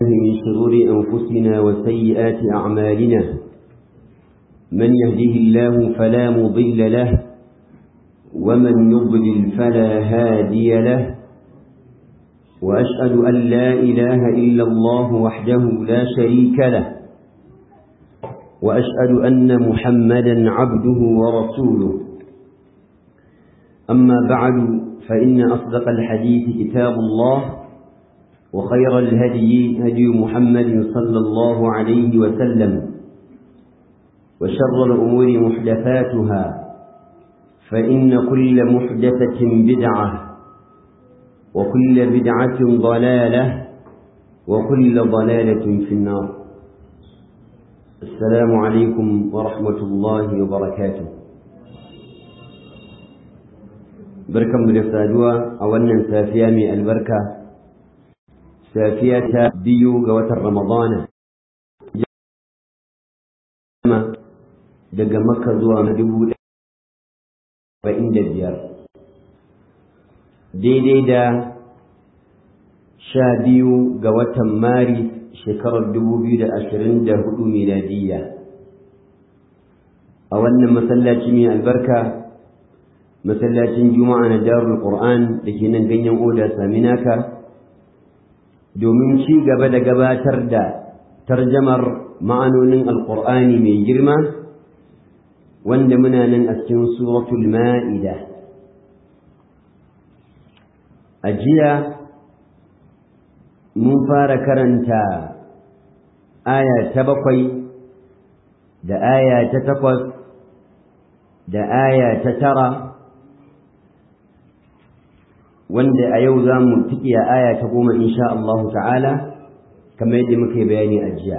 من شرور أنفسنا وسيئات أعمالنا من يهده الله فلا مضل له ومن يضلل فلا هادي له وأشهد أن لا إله إلا الله وحده لا شريك له وأشهد أن محمدا عبده ورسوله أما بعد فإن أصدق الحديث كتاب الله وخير الهدي هدي محمد صلى الله عليه وسلم وشر الأمور محدثاتها فإن كل محدثة بدعة وكل بدعة ضلالة وكل ضلالة في النار السلام عليكم ورحمة الله وبركاته بركة مدفادوة أولا سافيا من البركة سافية بيو قوة رمضان daga makka zuwa na dubu ɗaya da biyar daidai da sha biyu ga watan maris shekarar dubu biyu da ashirin da hudu miladiyya a wannan masallaci mai albarka masallacin juma'a na darul qur'an da ke nan ganyen oda saminaka domin ci gaba da gabatar da tarjamar ma'anonin alqur'ani mai girma wanda muna nan a cikin suratul ma'ida a jiya mun fara karanta aya ta bakwai da aya ta takwas da aya ta tara wanda a yau za mu tiki a aya ta goma insha Allah ta'ala kamar yadda muka yi bayani a jiya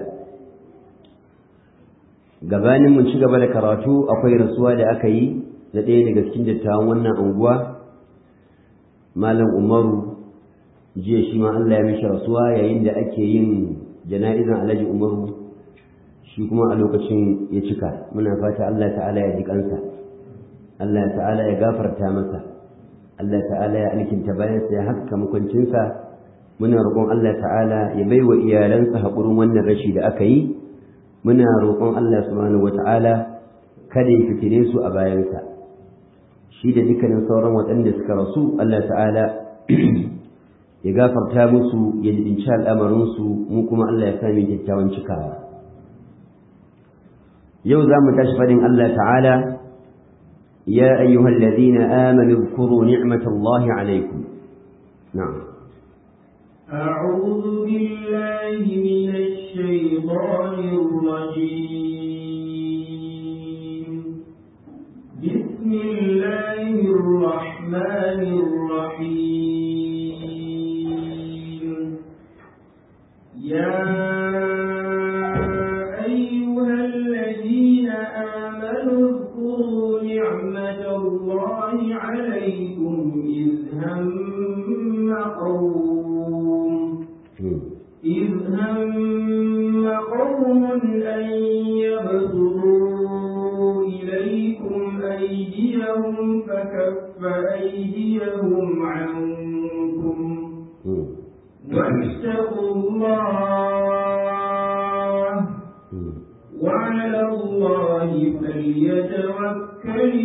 gabanin mun ci gaba da karatu akwai rasuwa da aka yi da ɗaya daga cikin dattawan wannan anguwa malam umaru jiya shi ma Allah ya mishi rasuwa yayin da ake yin jana'izan alhaji umaru shi kuma a lokacin ya cika muna fata Allah ta'ala ya ji kansa Allah ta'ala ya gafarta masa Allah ta'ala ya alkinta bayansa ya haska makwancinsa muna roƙon Allah ta'ala ya baiwa iyalansa haƙurin wannan rashi da aka yi muna roƙon Allah subhanahu wata'ala kada ya fitine su a bayansa shi da dukkanin sauran waɗanda suka rasu Allah ta'ala ya gafarta musu ya jibinci al'amarinsu mu kuma Allah ya sami kyakkyawan cikawa yau za mu tashi faɗin Allah ta'ala ya ayyuhal ladina amanu dhkuru ni'matallahi alaykum na'am أعوذ بالله من الشيطان الرجيم بسم الله الرحمن الرحيم يا أيها الذين آمنوا اذكروا نعمة الله عليكم إذ هم قوم إذ هم قوم أن يبسطوا إليكم أيديهم فكف أيديهم عنكم واتقوا الله وعلى الله فليتوكل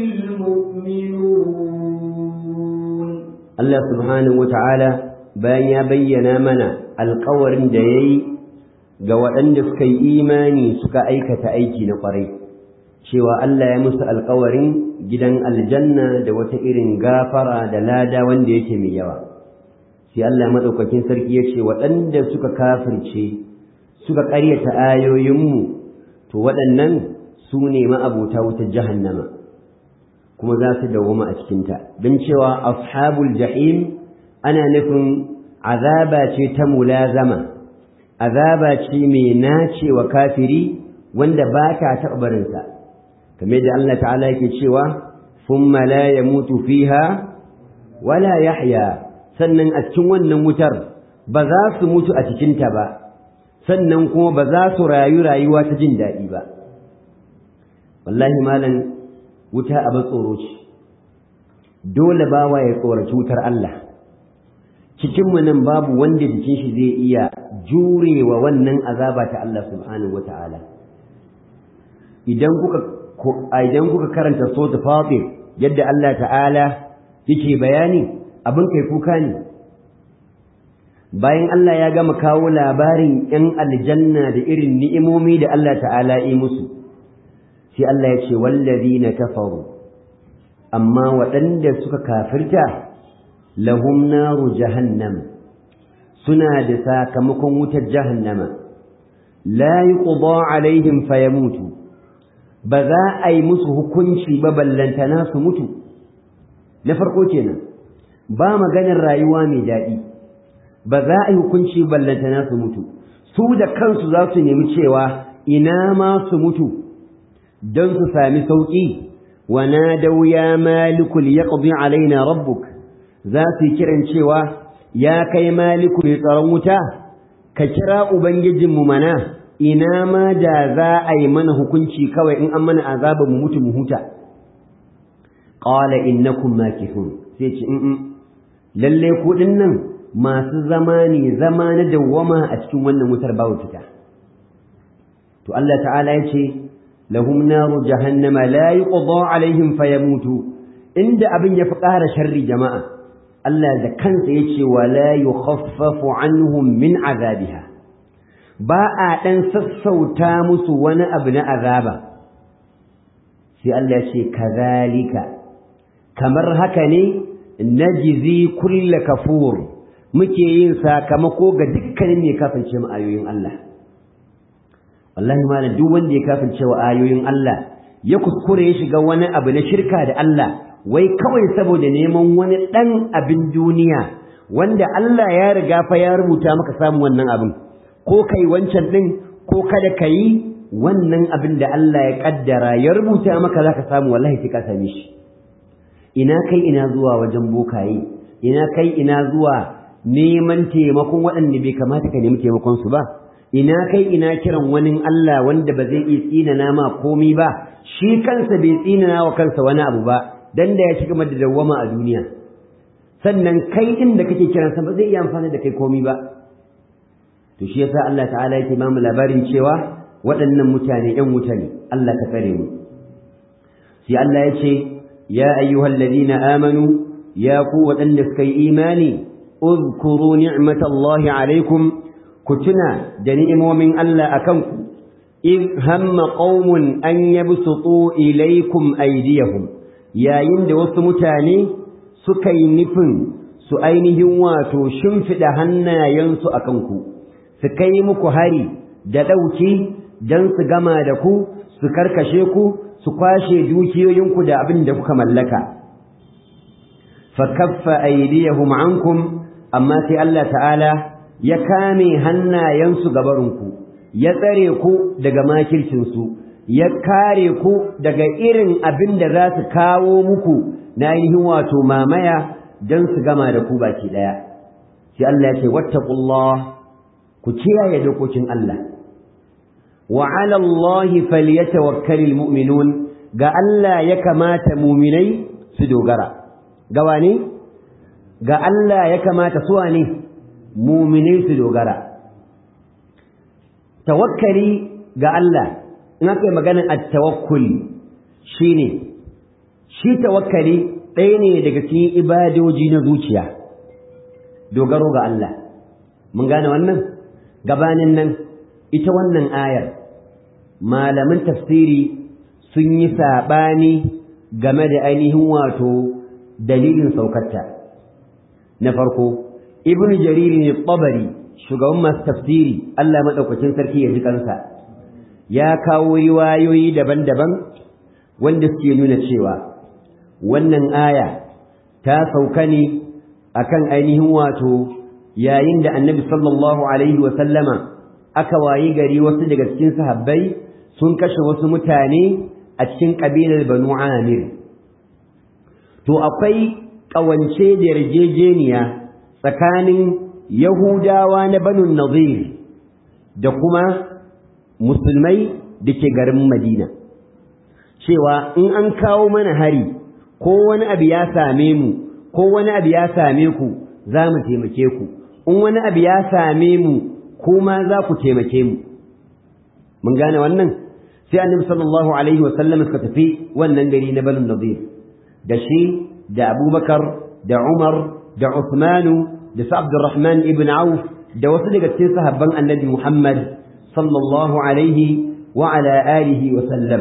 المؤمنون الله سبحانه وتعالى bayan ya bayyana mana alkawarin da ya yi ga waɗanda suka yi imani suka aikata aiki na ƙwarai cewa Allah ya musu alkawarin gidan aljanna da wata irin gafara da lada wanda yake mai yawa sai Allah maɗaukakin sarki ya ce waɗanda suka kafirce suka ƙaryata ayoyinmu to waɗannan su ne ma'abuta wutar jahannama kuma za su dawwama a cikinta don cewa ashabul jahim ana nufin azaba ce ta mulazama azaba ce mai nacewa kafiri wanda ba ta taɓa barinsa kamar da Allah ta'ala yake cewa thumma la yamutu fiha wala yahya sannan a cikin wannan wutar ba za su mutu a cikinta ba sannan kuma ba za su rayu rayuwa ta jin daɗi ba wallahi malam wuta abin tsoro ce dole bawa ya tsoraci wutar Allah cikinmu nan babu wanda jikin shi zai iya jurewa wannan azaba ta Allah subhanahu wata'ala idan kuka idan kuka karanta suratul fatir yadda Allah ta'ala yake bayani abin kai kuka ne bayan Allah ya gama kawo labarin ‘yan aljanna da irin ni'imomi da Allah ta'ala yi musu sai Allah ya ce wallazi na kafaru amma waɗanda suka kafirta lahum naru jahannam suna da sakamakon wutar jahannama la yuqda alaihim fayamutu ba za a yi musu hukunci ba ballantana su mutu na farko kenan ba maganar rayuwa mai daɗi ba za a yi hukunci ballantana su mutu su da kansu za su nemi cewa ina ma su mutu don su sami sauƙi wa nadau ya maliku liyaqdi alaina rabbuk za su yi kiran cewa ya kai maliku mai tsaron wuta ka kira ubangijinmu mana ina ma da za a yi mana hukunci kawai in an mana azaba mu mutu mu huta qala innakum makithun sai ce in lalle ku nan masu zama ne zama na dawwama a cikin wannan wutar babu fita to Allah ta'ala ya ce lahum naru jahannama la yuqda alaihim fayamutu inda abin ya fi ƙara sharri jama'a Allah da kansa ya ce wa la yukhaffafu anhum min azabiha ba a ɗan sassauta musu wani abu na azaba sai Allah ya ce kazalika kamar haka ne najzi kulla kafur muke yin sakamako ga dukkanin mai kafance mu ayoyin Allah wallahi malam duk wanda ya kafance wa ayoyin Allah ya kuskure ya shiga wani abu na shirka da Allah wai kawai saboda neman wani dan abin duniya wanda Allah ya riga fa ya rubuta maka samun wannan abin ko kai wancan din ko kada kai wannan abin da Allah ya kaddara ya rubuta maka zaka samu wallahi sai ka same shi ina kai ina zuwa wajen bokaye ina kai ina zuwa neman taimakon waɗanda bai kamata ka nemi taimakon su ba ina kai ina kiran wani Allah wanda ba zai iya tsinana ma komai ba shi kansa bai tsinana wa kansa wani abu ba dan da ya shiga da dawwama a duniya sannan kai din da kake kiran sa ba zai iya amfani da kai komai ba to shi yasa Allah ta'ala yake ba mu labarin cewa waɗannan mutane ƴan wuta ne Allah ka tsare mu sai Allah ya ce ya ayyuhal ladina amanu ya ku waɗanda suka yi imani اذكروا نعمة الله عليكم كتنا دنيم من الله أكنكم إذ هم قوم أن يبسطوا إليكم أيديهم يا يند وسمتاني سكي نفن سؤينهم واتو شنفد هنا ينسو أكنكم سكي مكهري دلوكي دنس جمالكو سكركشيكو سكاشي دوكيوينكو دا أبن دفك ملكا فكف أيديهم عنكم amma sai Allah ta'ala ya kame hannayensu gabarinku ya tsare ku daga makircinsu ya kare ku daga irin abin da za su kawo muku na ainihin wato mamaya don su gama da ku baki ɗaya sai Allah ya ce wattaqullah ku kiyaye dokokin Allah wa 'ala Allah falyatawakkalul mu'minun ga Allah ya kamata mu'minai su dogara gawa ne ga Allah ya kamata suwa ne muminai su dogara tawakkali ga Allah in aka yi maganar at-tawakkul shine shi tawakkali ɗaya ne daga cikin ibadoji na zuciya dogaro ga Allah mun gane wannan gabanin nan ita wannan ayar malaman tafsiri sun yi saɓani game da ainihin wato dalilin saukarta na farko ibnu jarir ne tabari shugaban masu tafsiri Allah madaukakin sarki ya ji kansa ya kawo riwayoyi daban-daban wanda suke nuna cewa wannan aya ta sauka ne akan ainihin wato yayin da annabi sallallahu alaihi wa sallama aka wayi gari wasu daga cikin sahabbai sun kashe wasu mutane a cikin kabilar banu amir to akwai ƙawance da yarjejeniya tsakanin Yahudawa na Banu Nazir da kuma musulmai da ke garin Madina. Cewa in an kawo mana hari ko wani abu ya same mu ko wani abu ya same ku za mu taimake ku, in wani abu ya same mu kuma za ku taimake mu mun gane wannan sai annabi sallallahu alaihi wa sallam suka tafi wannan gari na Banu Nadir da shi da Abubakar da Umar da Uthmanu da Sa'd Abdurrahman ibn Auf da wasu daga cikin sahabban annabi Muhammad sallallahu alaihi wa ala alihi wa sallam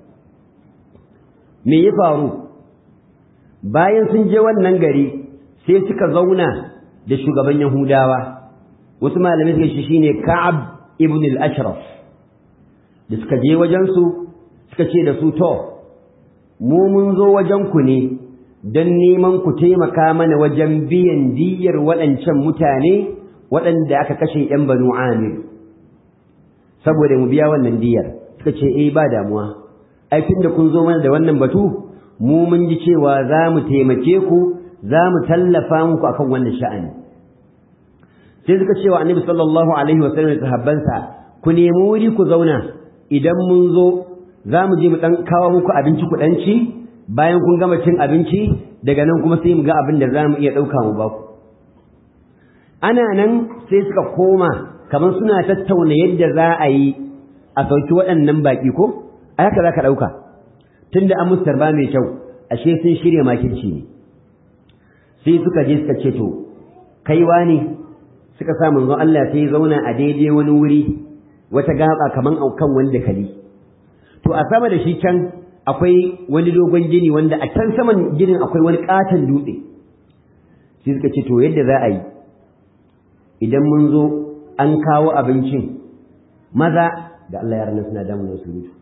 me ya faru bayan sun je wannan gari sai suka zauna da shugaban Yahudawa wasu malamai suka shi shine Ka'ab ibn al-Ashraf da suka je wajen su suka ce da su to mu mun zo wajen ku ne don neman ku taimaka mana wajen biyan diyyar waɗancan mutane waɗanda aka kashe ‘yan banu amir saboda mu biya wannan diyyar suka ce eh ba damuwa aikin da kun zo mana da wannan batu mu mun ji cewa za mu taimake ku za mu tallafa muku akan wannan sha'ani sai suka cewa annabi sallallahu alaihi wa sallam da sahabbansa ku nemi wuri ku zauna idan mun zo za mu je mu dan kawo muku abinci ku dan ci bayan kun gama cin abinci daga nan kuma sai mu ga abin da za mu iya ɗauka mu ba ku ana nan sai suka koma kamar suna tattauna yadda za a yi a sauki waɗannan baƙi ko a haka za ka ɗauka tun da an musu tarba mai kyau ashe sun shirya makirci ne sai suka je suka ce to kaiwa ne suka sa manzon Allah sai ya zauna a daidai wani wuri wata gaba kaman aukan wanda kali to a sama da shi can akwai wani dogon gini wanda a can saman ginin akwai wani katon dutse sai suka ce to yadda za a yi idan mun zo an kawo abincin maza da Allah ya rana suna damun su mutu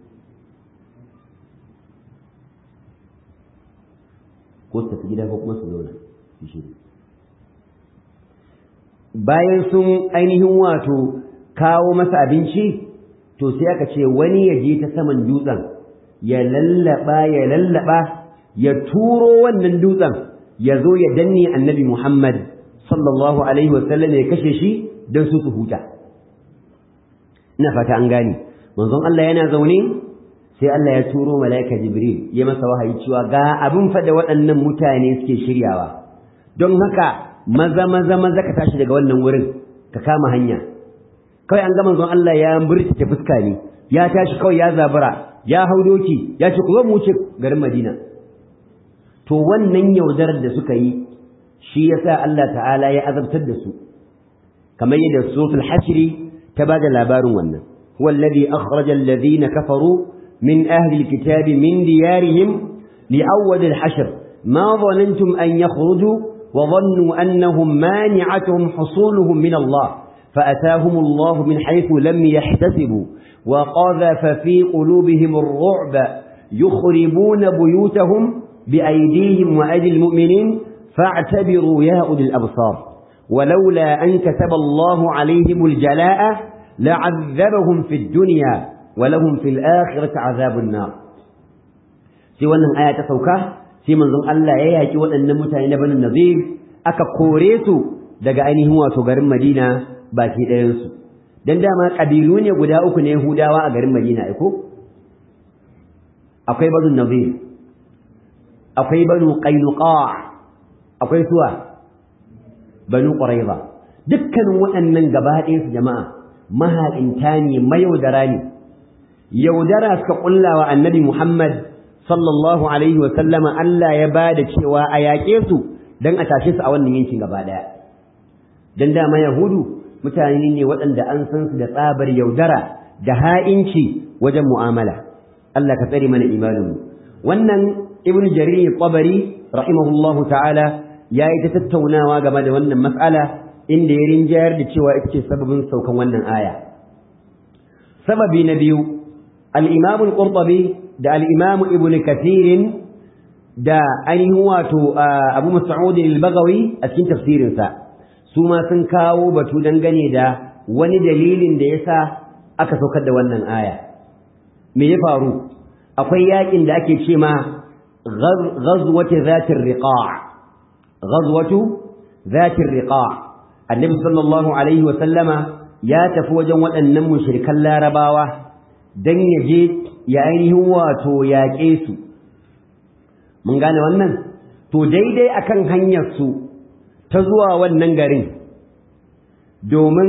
ko su tafi gida ko kuma su zauna su shi bayan sun ainihin wato kawo masa abinci to sai aka ce wani ya je ta saman dutsen ya lallaba ya lallaba ya turo wannan dutsen ya zo ya danne annabi Muhammad sallallahu alaihi wasallam ya kashe shi don su su huta ina fata an gane manzon Allah yana zaune sai Allah ya turo malaika Jibril ya masa wahayi cewa ga abin fa da waɗannan mutane suke shiryawa don haka maza maza maza ka tashi daga wannan wurin ka kama hanya kawai an ga manzon Allah ya murtace fuska ne ya tashi kawai ya zabura ya hau doki ya ce ku zo mu wuce garin Madina to wannan yaudarar da suka yi shi yasa Allah ta'ala ya azabtar da su kamar yadda suratul hashr ta bada labarin wannan huwa alladhi akhraja alladhina kafaru min ahli alkitabi min diyarihim li'awwal alhashr ma dhanantum an yakhruju wa dhannu annahum mani'atuhum husuluhum min Allah فأتاهم الله من حيث لم يحتسبوا وقذف في قلوبهم الرعب يخربون بيوتهم بأيديهم وأيدي المؤمنين فاعتبروا يا أولي الأبصار ولولا أن كتب الله عليهم الجلاء لعذبهم في الدنيا ولهم في الآخرة عذاب النار سوى أن آية سوكا في منظم الله يأتي وأن متعين بن النظير أكا كوريسو daga ainihin wato garin Madina baki ɗayansu don dama ƙabilu ne guda uku ne Yahudawa a garin Madina aiko akwai banu Nazir akwai banu Qainuqa akwai suwa banu Quraiza dukkanin waɗannan gaba ɗaya su jama'a mahaƙinta ne mayaudara ne yaudara suka ƙulla wa annabi Muhammad sallallahu alaihi wa sallama Allah ya ba da cewa a yaƙe su don a tashe su a wannan yankin gaba ɗaya don dama Yahudu mutane ne waɗanda an san su da tsabar yaudara da ha'inci wajen mu'amala Allah ka tsare mana imaninmu wannan ibnu jarir tabari rahimahullahu ta'ala ya yi ta tattaunawa game da wannan mas'ala inda ya rinjayar da cewa ita ce sababin saukan wannan aya sababi na biyu al-imam al-qurtubi da al-imam ibnu kathir da ainihin wato abu mas'ud al-baghawi a cikin tafsirinsa su ma sun kawo batu dangane da wani dalilin da yasa aka saukar da wannan aya me ya faru akwai yakin da ake ce ma ghazwatu zatir riqa' ghazwatu zatir riqa' annabi sallallahu alaihi wa sallama ya tafi wajen waɗannan mushrikan larabawa dan ya je ya ainihin wato yaƙe su mun gane wannan to daidai akan hanyar su ta zuwa wannan garin domin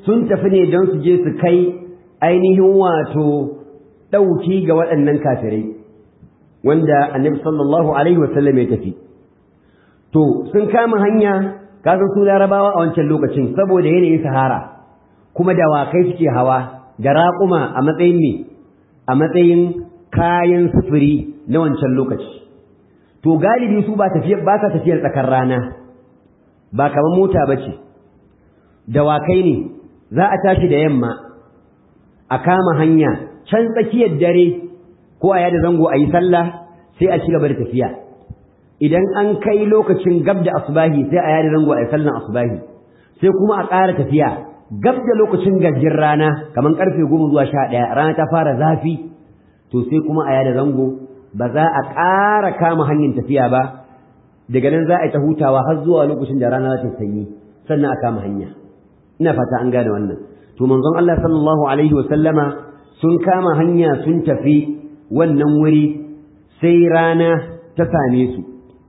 sun tafi ne don su je su kai ainihin wato ɗauki ga waɗannan kafirai wanda annabi sallallahu alaihi wasallam ya tafi to sun kama hanya kasan su larabawa a wancan lokacin saboda yanayin sahara kuma dawakai suke hawa da raƙuma a matsayin me a matsayin kayan sufuri na wancan lokaci to galibi su ba tafiyar ba sa tafiyar tsakar rana ba kamar mota ba ce dawakai ne za a tashi da yamma a kama hanya can tsakiyar dare ko a yada zango a yi sallah sai a ci gaba da tafiya idan an kai lokacin gab da asubahi sai a yada zango a yi sallan asubahi sai kuma a ƙara tafiya gab da lokacin gajin rana kamar karfe goma zuwa sha ɗaya rana ta fara zafi to sai kuma a yada zango ba za a ƙara kama hanyar tafiya ba daga nan za a yi ta hutawa har zuwa lokacin da rana za ta sanyi sannan a kama hanya ina fata an gane wannan to manzon Allah sallallahu alaihi wa sallama sun kama hanya sun tafi wannan wuri sai rana ta same su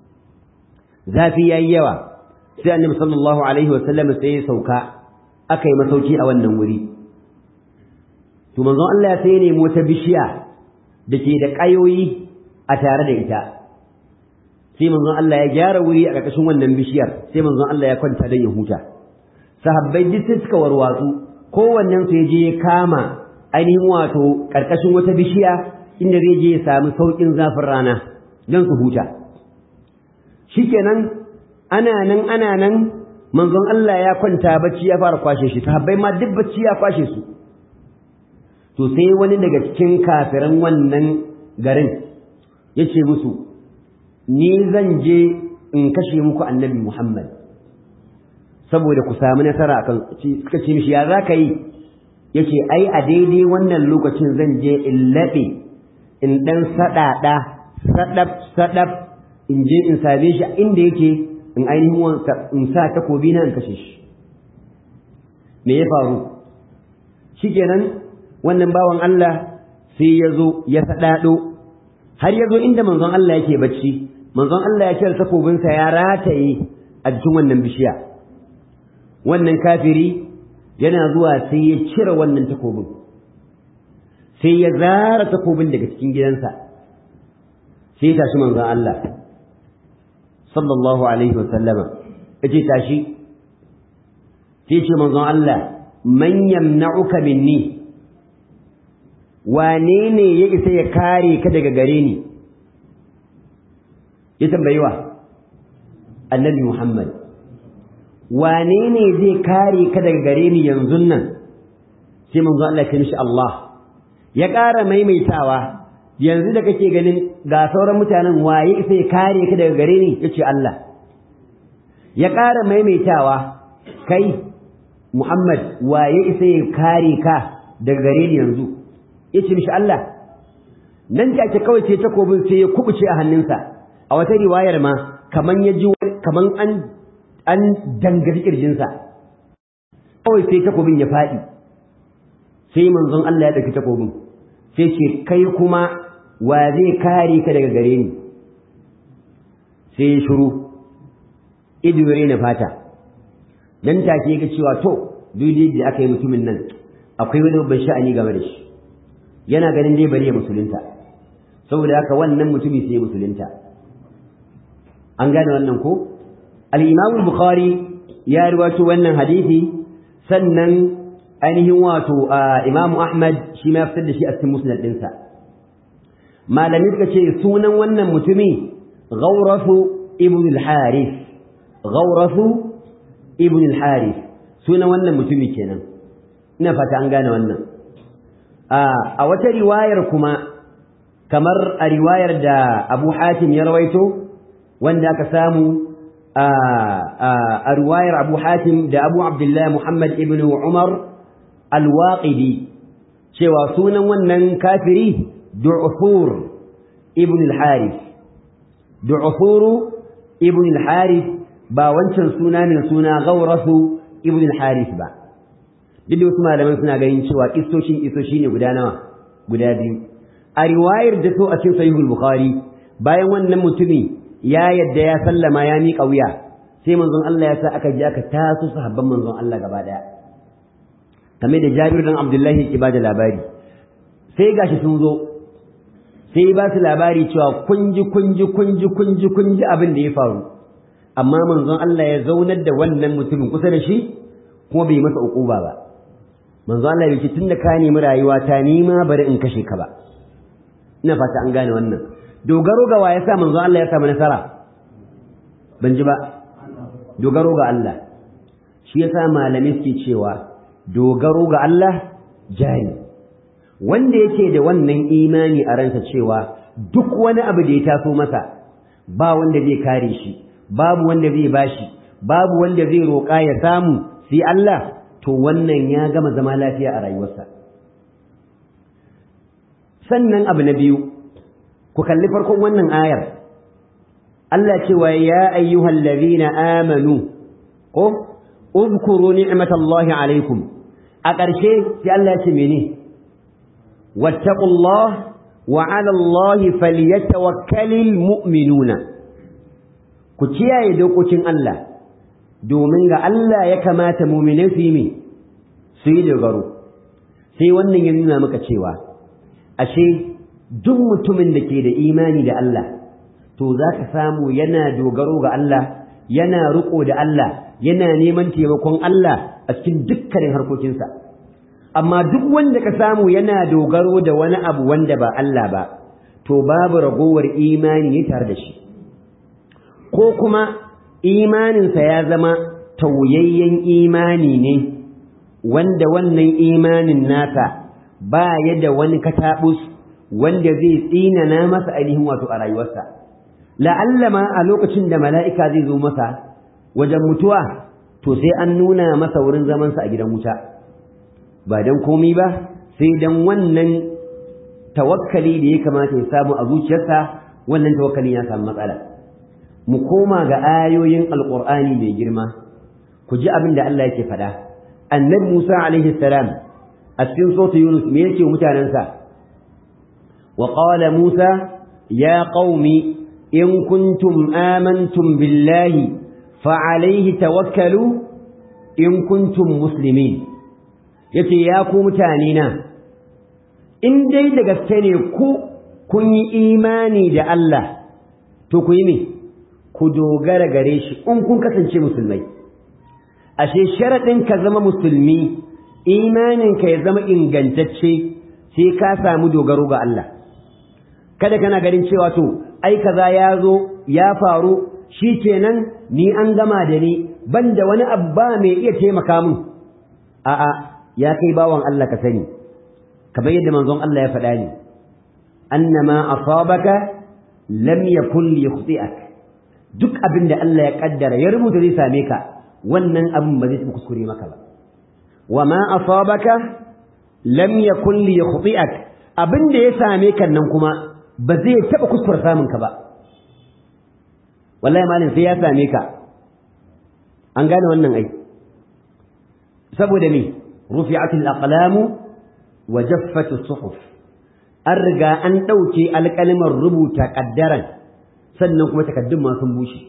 zafi yayi yawa sai annabi sallallahu alaihi wa sallama sai ya sauka aka yi masauki a wannan wuri to manzon Allah sai ya nemi wata bishiya da ke da ƙayoyi a tare da ita sai manzon Allah ya gyara wuri a ƙarƙashin wannan bishiyar sai manzon Allah ya kwanta don ya huta sahabbai duk sai suka warwatsu kowannen su ya je ya kama ainihin wato ƙarƙashin wata bishiya inda zai je ya samu sauƙin zafin rana don su huta shikenan ana nan ana nan manzon Allah ya kwanta bacci ya fara kwashe shi sahabbai ma duk bacci ya kwashe su to sai wani daga cikin kafiran wannan garin ya ce musu ni zan je in kashe muku annabi Muhammad saboda ku samu nasara akan suka ce mishi ya za ka yi ya ce ai a daidai wannan lokacin zan je in laɓe in ɗan saɗaɗa saɗaf saɗaf in je in same shi inda yake in ainihin in sa takobi na in kashe shi me ya faru shikenan wannan bawan Allah sai ya zo ya saɗaɗo har ya zo inda manzon Allah yake bacci manzon Allah ya cire takobinsa ya rataye a jikin wannan bishiya wannan kafiri yana zuwa sai ya cire wannan takobin sai ya zara takobin daga cikin gidansa sai ya tashi manzon Allah sallallahu alaihi wa sallama yace tashi sai ce manzon Allah man yamna'uka minni wane ne ya isa ya kare ka daga gare ni ya tambayi wa annabi Muhammad wane ne zai kare ka daga gare ni yanzu nan sai manzo Allah ya mishi Allah ya ƙara maimaitawa yanzu da kake ganin ga sauran mutanen waye isa ya kare ka daga gare ni yace Allah ya ƙara maimaitawa kai Muhammad waye isa ya kare ka daga gare ni yanzu yace mishi Allah nan take kawai ce takobin sai ya kubuce a hannunsa a wata riwayar ma kaman ya ji kaman an an dangaji kirjinsa kawai sai takobin ya faɗi sai manzon Allah ya ɗauki takobin sai ce kai kuma wa zai kare ka daga gare ni sai ya shiru ido na fata dan take ga cewa to duk da aka yi mutumin nan akwai wani babban sha'ani game da shi yana ganin dai bari ya musulunta saboda haka wannan mutumi sai ya musulunta an gane wannan ko al-Imam al-Bukhari ya riwayo wannan hadisi sannan ainihin wato Imam Ahmad shi ma fitar da shi a cikin musnad ɗinsa malami suka ce sunan wannan mutumi Ghawrafu ibn al-Harith Ghawrafu ibn al-Harith sunan wannan mutumi kenan ina fata an gane wannan a wata riwayar kuma kamar a riwayar da Abu Hatim ya rawaito wanda aka samu a riwayar Abu Hatim da Abu Abdullah Muhammad ibn Umar al-Waqidi cewa sunan wannan kafiri Du'fur ibn al-Harith Du'fur ibn al-Harith ba wancan suna ne suna Gawrasu ibn al-Harith ba duk da wasu malaman suna ganin cewa kistoshin kistoshi ne guda nawa guda biyu a riwayar da so a cikin sahihul bukhari bayan wannan mutumi ya yadda ya sallama ya miƙa wuya sai manzon Allah ya sa aka je aka taso sahabban manzon Allah gaba daya kamar da Jabir dan Abdullahi ke bada labari sai gashi sun zo sai ba su labari cewa kunji kunji kunji kunji kunji abin da ya faru amma manzon Allah ya zaunar da wannan mutumin kusa da shi kuma bai masa ukuba ba manzon Allah ya ce tunda ka nemi rayuwa ta nima bari in kashe ka ba ina fata an gane wannan dogaro ga wa yasa manzon Allah ya samu nasara ban ji ba dogaro ga Allah shi yasa malamai suke cewa dogaro ga Allah jari wanda yake da wannan imani a ransa cewa duk wani abu da ya taso masa ba wanda zai kare shi babu wanda zai bashi babu wanda zai roƙa ya samu sai Allah to wannan ya gama zama lafiya a rayuwarsa sannan abu na biyu ku kalli farkon wannan ayar Allah cewa ya ayyuhal ladhina amanu ko uzkuru ni'matallahi alaikum a ƙarshe sai Allah ya ce mene wattaqullah wa 'ala Allahi falyatawakkalul mu'minuna ku kiyaye dokokin Allah domin ga Allah ya kamata mu'minai su yi su yi dogaro sai wannan ya nuna maka cewa ashe duk mutumin da ke da imani da Allah to za ka samu yana dogaro ga Allah yana riƙo da Allah yana neman taimakon Allah a cikin dukkanin harkokinsa amma duk wanda ka samu yana dogaro da wani abu wanda ba Allah ba to babu ragowar imani ne tare da shi ko kuma imaninsa ya zama tauyayyen imani ne wanda wannan imanin nasa ba ya da wani katabus wanda zai tsinana masa ainihin wato a rayuwarsa la'alla ma a lokacin da mala'ika zai zo masa wajen mutuwa to sai an nuna masa wurin zamansa a gidan wuta ba don komi ba sai don wannan tawakkali da ya kamata ya samu a zuciyarsa wannan tawakkalin ya samu matsala mu koma ga ayoyin alƙur'ani mai girma ku ji abin da Allah yake faɗa annabi Musa alaihi salam a cikin sautu Yunus me yake mutanensa wa qala Musa ya qaumi in kuntum amantum billahi fa alaihi tawakkalu in kuntum muslimin yace ya ku mutane na in dai da gaske ne ku kun yi imani da Allah to ku yi me ku dogara gare shi in kun kasance musulmai ashe sharaɗin ka zama musulmi imaninka ya zama ingantacce sai ka samu dogaro ga Allah kada kana ganin cewa to ai kaza ya zo ya faru shikenan ni an gama da ni banda wani abba mai iya taimaka min a'a ya kai bawan Allah ka sani kamar yadda manzon Allah ya faɗa ni annama asabaka lam yakun liykhti'ak duk abin da Allah ya kaddara ya rubuta zai same ka wannan abin ba zai kuskure maka ba wa ma asabaka lam yakun li yukhti'ak abin da ya same ka nan kuma ba zai taba kuskure samun ka ba wallahi malin sai ya same ka an gane wannan ai saboda me rufi'at al-aqlam wa jaffat as-suhuf an riga an dauke alƙalimar rubuta kaddaran sannan kuma takaddun ma sun bushe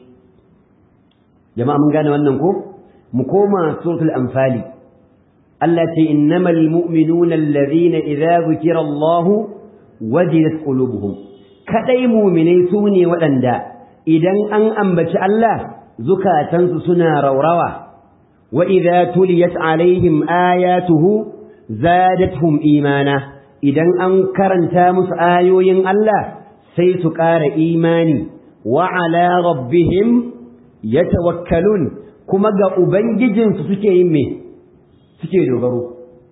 jama'a mun gane wannan ko mu koma suratul anfali Allah ce innamal mu'minuna alladhina idza zukira Allah wajilat qulubuhum kadai mu'minai sune waɗanda idan an ambaci Allah zukatansu suna raurawa wa idza tuliyat alaihim ayatuhu zadatuhum imana idan an karanta musu ayoyin Allah sai su ƙara imani wa ala rabbihim yatawakkalun kuma ga ubangijinsu suke yin me suke dogaro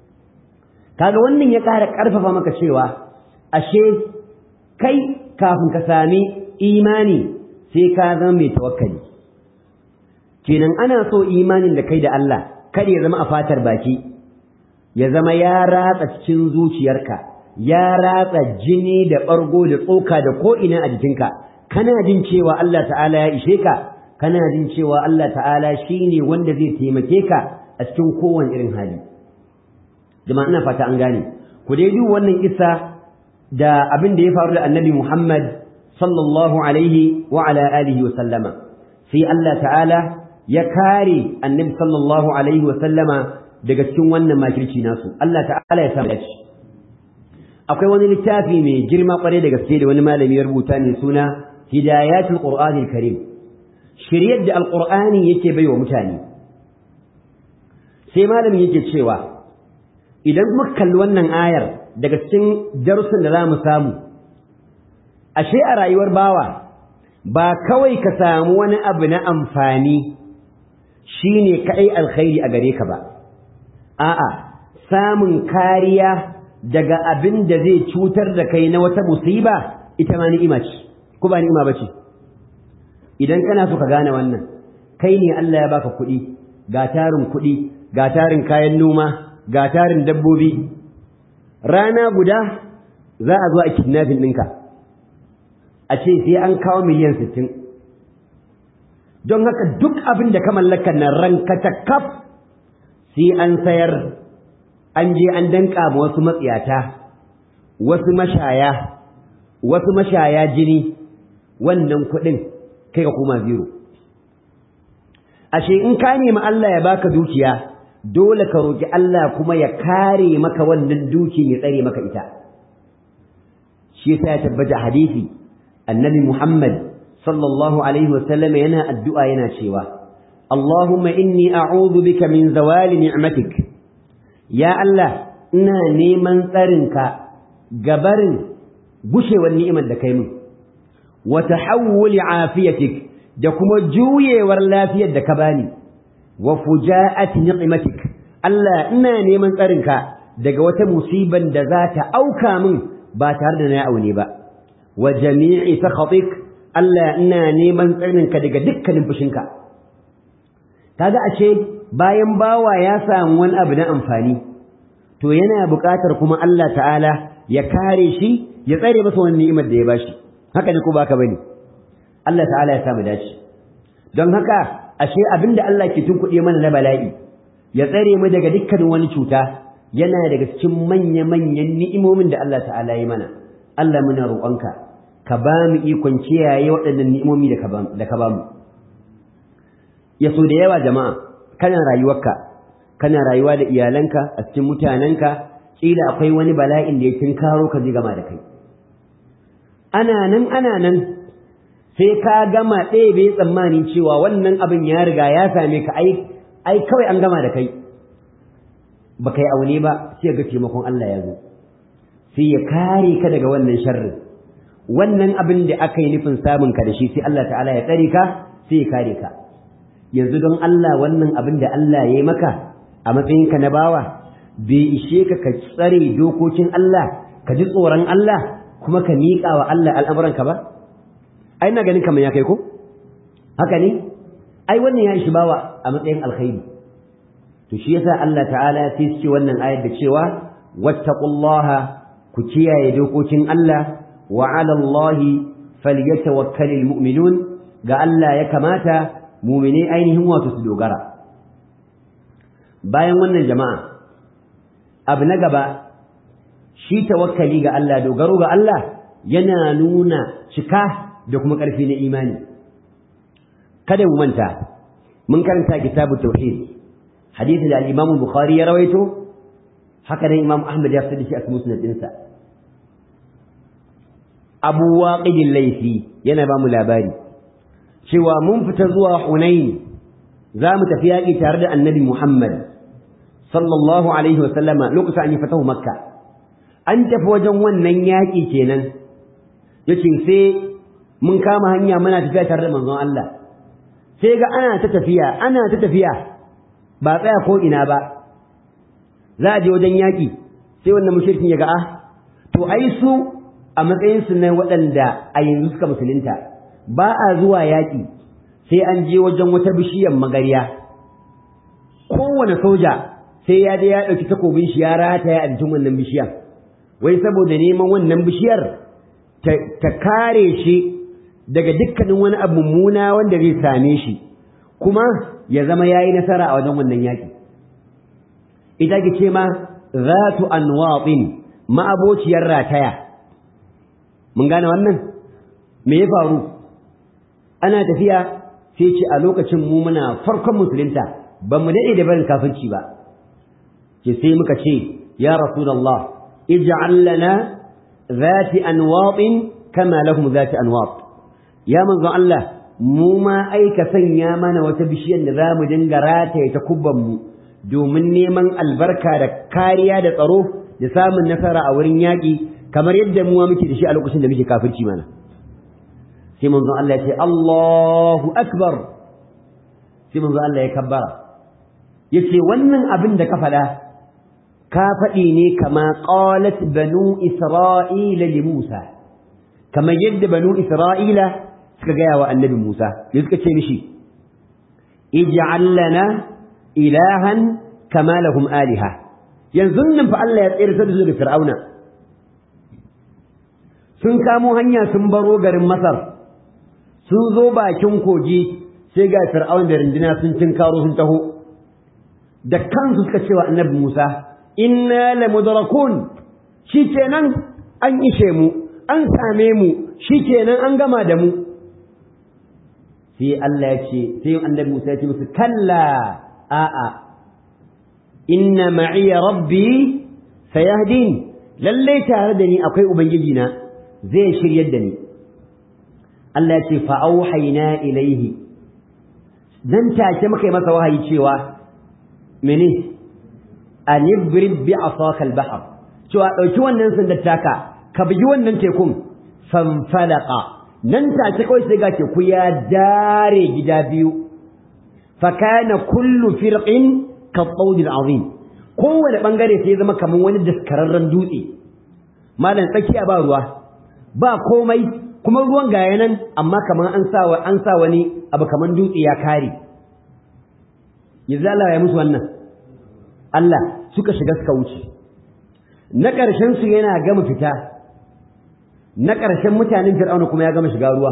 kaga wannan ya ƙara ƙarfafa maka cewa ashe kai kafin ka sami imani sai ka zama mai tawakkali kenan ana so imanin da kai da Allah kada ya zama a fatar baki ya zama ya ratsa cikin zuciyarka ya ratsa jini da ɓargo da tsoka da ko'ina a jikinka kana jin cewa Allah ta'ala ya ishe ka kana jin cewa Allah ta'ala shi ne wanda zai taimake ka a cikin kowane irin hali jama'a ina fata an gane ku dai duk wannan isa da abin da ya faru da annabi Muhammad sallallahu alaihi wa ala alihi wa sallama sai Allah ta'ala ya kare annabi sallallahu alaihi wa sallama daga cikin wannan makirci nasu Allah ta'ala ya samu dace akwai wani littafi mai girma kwarai da gaske da wani malami ya rubuta ne suna hidayatul qur'anil karim shiryar da alqur'ani yake baiwa mutane sai malamin yake cewa idan muka kalli wannan ayar daga cikin darussan da za mu samu ashe a rayuwar bawa ba kawai ka samu wani abu na amfani shine kaɗai alkhairi a gare ka ba a'a samun kariya daga abin da zai cutar da kai na wata musiba ita ma ni'ima ce ko ba ni'ima bace idan kana so ka gane wannan kai ne Allah ya baka kuɗi ga tarin kuɗi ga tarin kayan noma ga tarin dabbobi rana guda za a zo a kidnapping ɗinka a ce sai an kawo miliyan sittin don haka duk abin da ka mallaka na ranka ta kaf sai an sayar an je an danka ma wasu matsiyata wasu mashaya wasu mashaya jini wannan kuɗin kai ka koma zero ashe in ka nemi Allah ya baka dukiya dole ka roki Allah kuma ya kare maka wannan duki ya tsare maka ita shi yasa ya tabbata hadisi annabi Muhammad sallallahu alaihi wasallam yana addu'a yana cewa Allahumma inni a'udhu bika min zawali ni'matik ya Allah ina neman tsarinka gabarin gushewar ni'imar da kai min wa tahawuli afiyatik da kuma juyewar lafiyar da ka bani wa fuja'ati ni'matik Allah ina neman tsarinka daga wata musiban da za ta auka min ba tare da na aune ba wa jami'i sakhatik Allah ina neman tsarinka daga dukkanin fushinka kaga ashe bayan bawa ya samu wani abu na amfani to yana buƙatar kuma Allah ta'ala ya kare shi ya tsare masa wani ni'imar da ya bashi haka ne ko baka bane Allah ta'ala ya samu dace don haka ashe abinda Allah ke tunkuɗe mana na bala'i ya tsare mu daga dukkanin wani cuta yana daga cikin manya-manyan ni'imomin da Allah ta'ala ya mana Allah muna roƙonka ka ba mu ikon kiyaye waɗannan ni'imomi da ka ba mu ya so da yawa jama'a kana rayuwarka kana rayuwa da iyalanka a cikin mutanenka kila akwai wani bala'in da ya tinkaro ka ji gama da kai ana nan ana nan sai ka gama ɗaya bai tsammani cewa wannan abin ya riga ya same ka ai ai kawai an gama da kai ba kai aune ba sai ga taimakon Allah ya zo sai ya kare ka daga wannan sharrin wannan abin da aka yi nufin samun ka da shi sai Allah ta'ala ya tsare ka sai ya kare ka yanzu don Allah wannan abin da Allah ya yi maka a matsayinka na bawa bai ishe ka ka tsare dokokin Allah ka ji tsoron Allah kuma ka miƙa wa Allah al'amuranka ba ai na ganin kamar ya kai ko haka ne ai wannan ya ishi bawa a matsayin alkhairi to shi yasa Allah ta'ala ya ce wannan ayar da cewa wattaqullaha ku kiyaye dokokin Allah wa 'ala Allahi falyatawakkalul mu'minun ga Allah ya kamata mu'mine ainihin wato su dogara bayan wannan jama'a abu na gaba shi tawakkali ga Allah dogaro ga Allah yana nuna cika da kuma ƙarfi na imani kada mu manta mun karanta kitabu tauhid hadisi da al-Imam Bukhari ya rawaito haka nan Imam Ahmad ya fitar da shi a musnad dinsa Abu Waqid al-Laythi yana ba mu labari cewa mun fita zuwa Hunain za mu tafi yaƙi tare da Annabi Muhammad sallallahu alaihi wa sallama lokacin an yi fatahu Makka an tafi wajen wannan yaƙi kenan yace sai mun kama hanya muna tafiya tare da manzon Allah sai ga ana ta tafiya ana ta tafiya ba tsaya ko ina ba za a je wajen yaƙi sai wannan mushrikin ya ga ah to ai su a matsayin su na waɗanda a yanzu suka musulunta ba a zuwa yaƙi sai an je wajen wata bishiyar magariya kowane soja sai ya je ya ɗauki takobin shi ya rataya a jikin wannan bishiyar wai saboda neman wannan bishiyar ta kare shi daga dukkanin wani abu mummuna wanda zai same shi kuma ya zama ya yi nasara a wajen wannan yaƙi ita ke ce ma zatu anwaɗin ma'abociyar rataya mun gane wannan me ya faru ana tafiya sai ce a lokacin mu muna farkon musulunta ba mu daɗe da barin kafirci ba ce sai muka ce ya rasulullah ij'al lana zati anwatin kama lahum zati anwat ya manzo Allah mu ma aika sanya mana wata bishiyar da zamu dinga rataye ta kubban mu domin neman albarka da kariya da tsaro da samun nasara a wurin yaƙi kamar yadda mu muke da shi a lokacin da muke kafirci mana sai manzo Allah ya ce Allahu akbar sai manzo Allah ya kabbara yace wannan abin da ka faɗa ka faɗi ne kama qalat banu isra'ila li Musa kamar yadda banu isra'ila suka gaya wa annabi Musa ya suka ce mishi ij'al lana ilahan kama lahum aliha yanzu nan fa Allah ya tsere da su da fir'auna sun kamo hanya sun baro garin Masar sun zo bakin kogi sai ga fir'aun da rindina sun tinkaro sun taho da kansu suka cewa annabi Musa inna lamudrakun shikenan an ishe mu an same mu shikenan an gama da mu sai Allah ya ce sai annabi Musa ya ce musu kalla a'a inna ma'iya rabbi sayahdin lalle tare da ni akwai ubangiji na zai shiryar da ni Allah ya ce fa auhayna ilaihi dan take muka yi masa wahayi cewa mene an ibrib bi asaka al-bahr cewa dauki wannan sandar taka ka bugi wannan tekun fanfalaqa nan take kawai sai ga teku ya dare gida biyu fa kana kullu firqin ka tawd al-azim kowane bangare sai zama kaman wani daskararren dutse malam tsakiya ba ruwa ba komai kuma ruwan gaya nan amma kaman an sa an sa wani abu kaman dutse ya kare yanzu Allah ya musu wannan Allah suka shiga suka wuce na ƙarshen su yana gama fita na ƙarshen mutanen fir'auna kuma ya gama shiga ruwa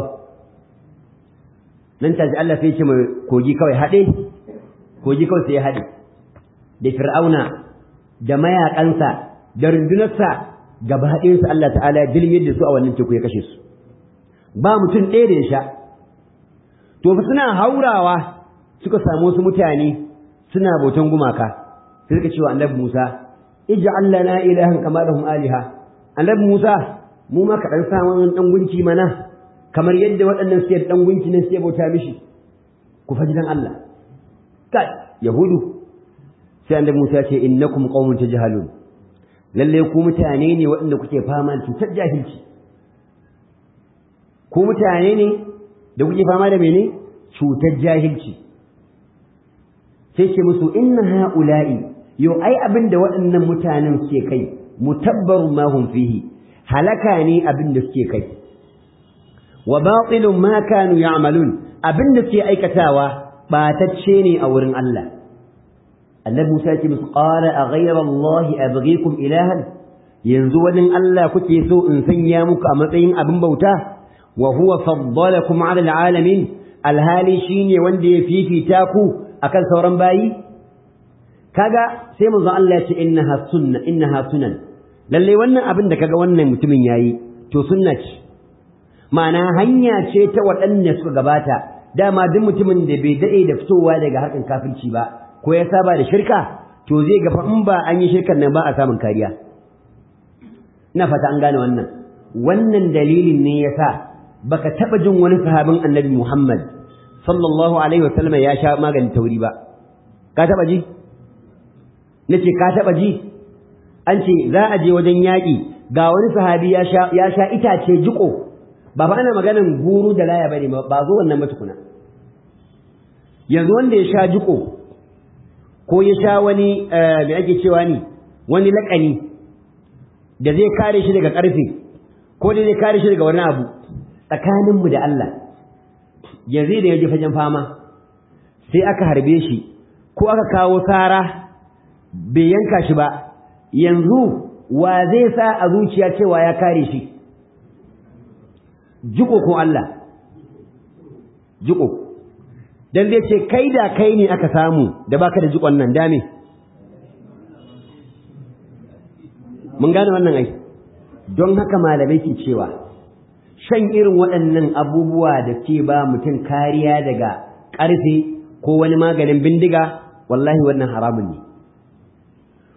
nan taji Allah sai ya ce mai kogi kawai haɗe kogi kawai sai ya haɗe da fir'auna da mayaƙansa da rundunarsa gaba ɗayansu Allah ta'ala ya dilmiyar da su a wannan teku ya kashe su ba mutum ɗaya da ya sha to fa suna haurawa suka samu wasu mutane suna bautan gumaka sai suka cewa annabi Musa ij'al lana ilahan kama lahum aliha annabi Musa mu ma ka dan samu dan gunki mana kamar yadda waɗannan suke dan gunki ne suke bauta mishi ku faji dan Allah kai yahudu sai annabi Musa ce innakum qaumun tajhalun lalle ku mutane ne waɗanda kuke fama da cutar jahilci ku mutane ne da kuke fama da mene cutar jahilci sai ce musu inna ha'ula'i yau ai abin da waɗannan mutanen suke kai mutabbarun ma hum fihi halaka ne abin da suke kai wa batilun ma kanu ya'malun abin da suke aikatawa batacce ne a wurin Allah annabi Musa ya ce musu qala a ghayra Allah abghikum ilahan yanzu wani Allah kuke so in sanya muku a matsayin abin bauta wa huwa faddalakum ala alalamin alhali shine wanda ya fifita ku akan sauran bayi kaga sai manzo Allah ya ce innaha sunna innaha sunan lalle wannan abin da kaga wannan mutumin yayi to sunna ce ma'ana hanya ce ta waɗanda suka gabata dama duk mutumin da bai dade da fitowa daga harkan kafirci ba ko ya saba da shirka to zai ga fa in ba an yi shirkan nan ba a samun kariya ina fata an gane wannan wannan dalilin ne yasa baka taba jin wani sahabin annabi Muhammad sallallahu alaihi wasallam ya sha maganin tauri ba ka taba ji nace ka taba ji an ce za a je wajen yaƙi ga wani sahabi ya sha ya sha itace jiko ba fa ana maganan guru da laya bane ba zo wannan ba tukuna yanzu wanda ya sha jiko ko ya sha wani me ake cewa ni wani laƙani da zai kare shi daga ƙarfe ko da zai kare shi daga wani abu tsakaninmu da Allah yanzu da ya ji fagen fama sai aka harbe shi ko aka kawo tsara bai yanka shi ba yanzu wa zai sa a zuciya cewa ya kare shi jiko ko Allah jiko dan zai ce kai da kai ne aka samu da baka da jikon nan dame mun gane wannan ai don haka malamai ke cewa shan irin waɗannan abubuwa da ke ba mutum kariya daga ƙarfe ko wani maganin bindiga wallahi wannan haramun ne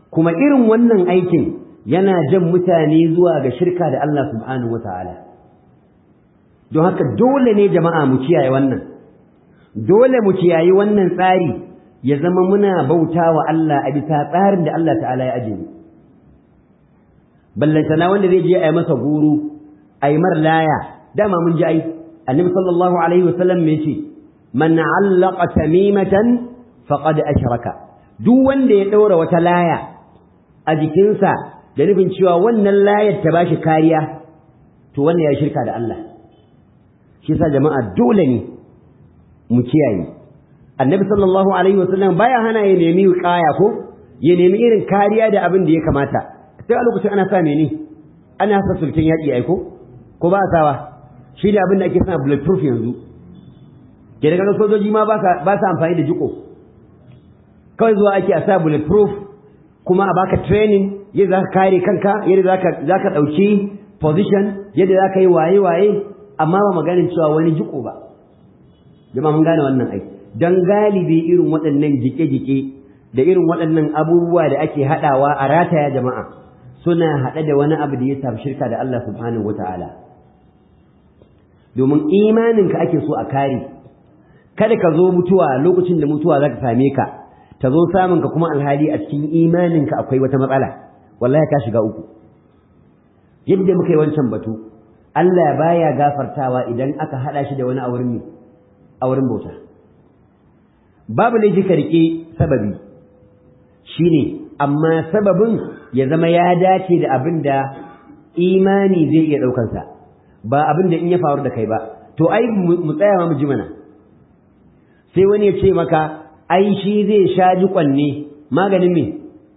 kuma irin wannan aikin yana jan mutane zuwa ga shirka da Allah subhanahu wata'ala don haka dole ne jama'a mu kiyaye wannan dole mu kiyayi wannan tsari ya zama muna bauta wa Allah a bisa tsarin da Allah ta'ala ya ajiye ballantana wanda zai je a yi masa guru a yi mar laya dama mun ji ai annabi sallallahu alaihi wasallam me ce man allaqa tamimatan faqad ashraka duk wanda ya daura wata laya a jikinsa da nufin cewa wannan layar ta bashi kariya to wannan ya shirka da Allah shi yasa jama'a dole ne mu kiyaye annabi sallallahu alaihi wasallam baya hana ya nemi kaya ko ya nemi irin kariya da abin da ya kamata sai a lokacin ana sa mene ana sa sulkin yaƙi ai ko ko ba sawa shi da abin da ake sa bulletproof yanzu ke daga sojoji ma ba sa amfani da jiko kawai zuwa ake a sa bulletproof kuma a baka training yadda za ka kare kanka yadda za ka ɗauki position yadda za ka yi waye-waye amma ba maganin cewa wani jiko ba jama'a mun gane wannan aiki don galibi irin waɗannan jike-jike da irin waɗannan abubuwa da ake haɗawa a rataya jama'a suna haɗe da wani abu da ya samu shirka da Allah subhanahu wa ta'ala domin imaninka ake so a kare kada ka zo mutuwa lokacin da mutuwa za ta same ka ta zo samun ka kuma alhali a cikin imaninka akwai wata matsala wallahi ka shiga uku yadda muka yi wancan batu Allah baya gafartawa idan aka haɗa shi da wani auren ne auren bauta babu laifi ka riƙe sababi shine amma sababin ya zama ya dace da abin da imani zai iya ɗaukansa ba abin da in ya faru da kai ba to ai mu tsaya mu ji mana sai wani ya ce maka ai shi zai sha jikon ne maganin me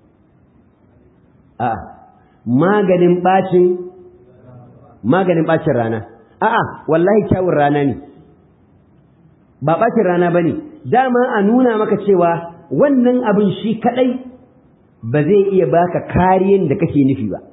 a maganin bacin maganin bacin rana a'a wallahi kyawun rana ne ba bacin rana bane dama a nuna maka cewa wannan abin shi kadai ba zai iya baka kariyan da kake nufi ba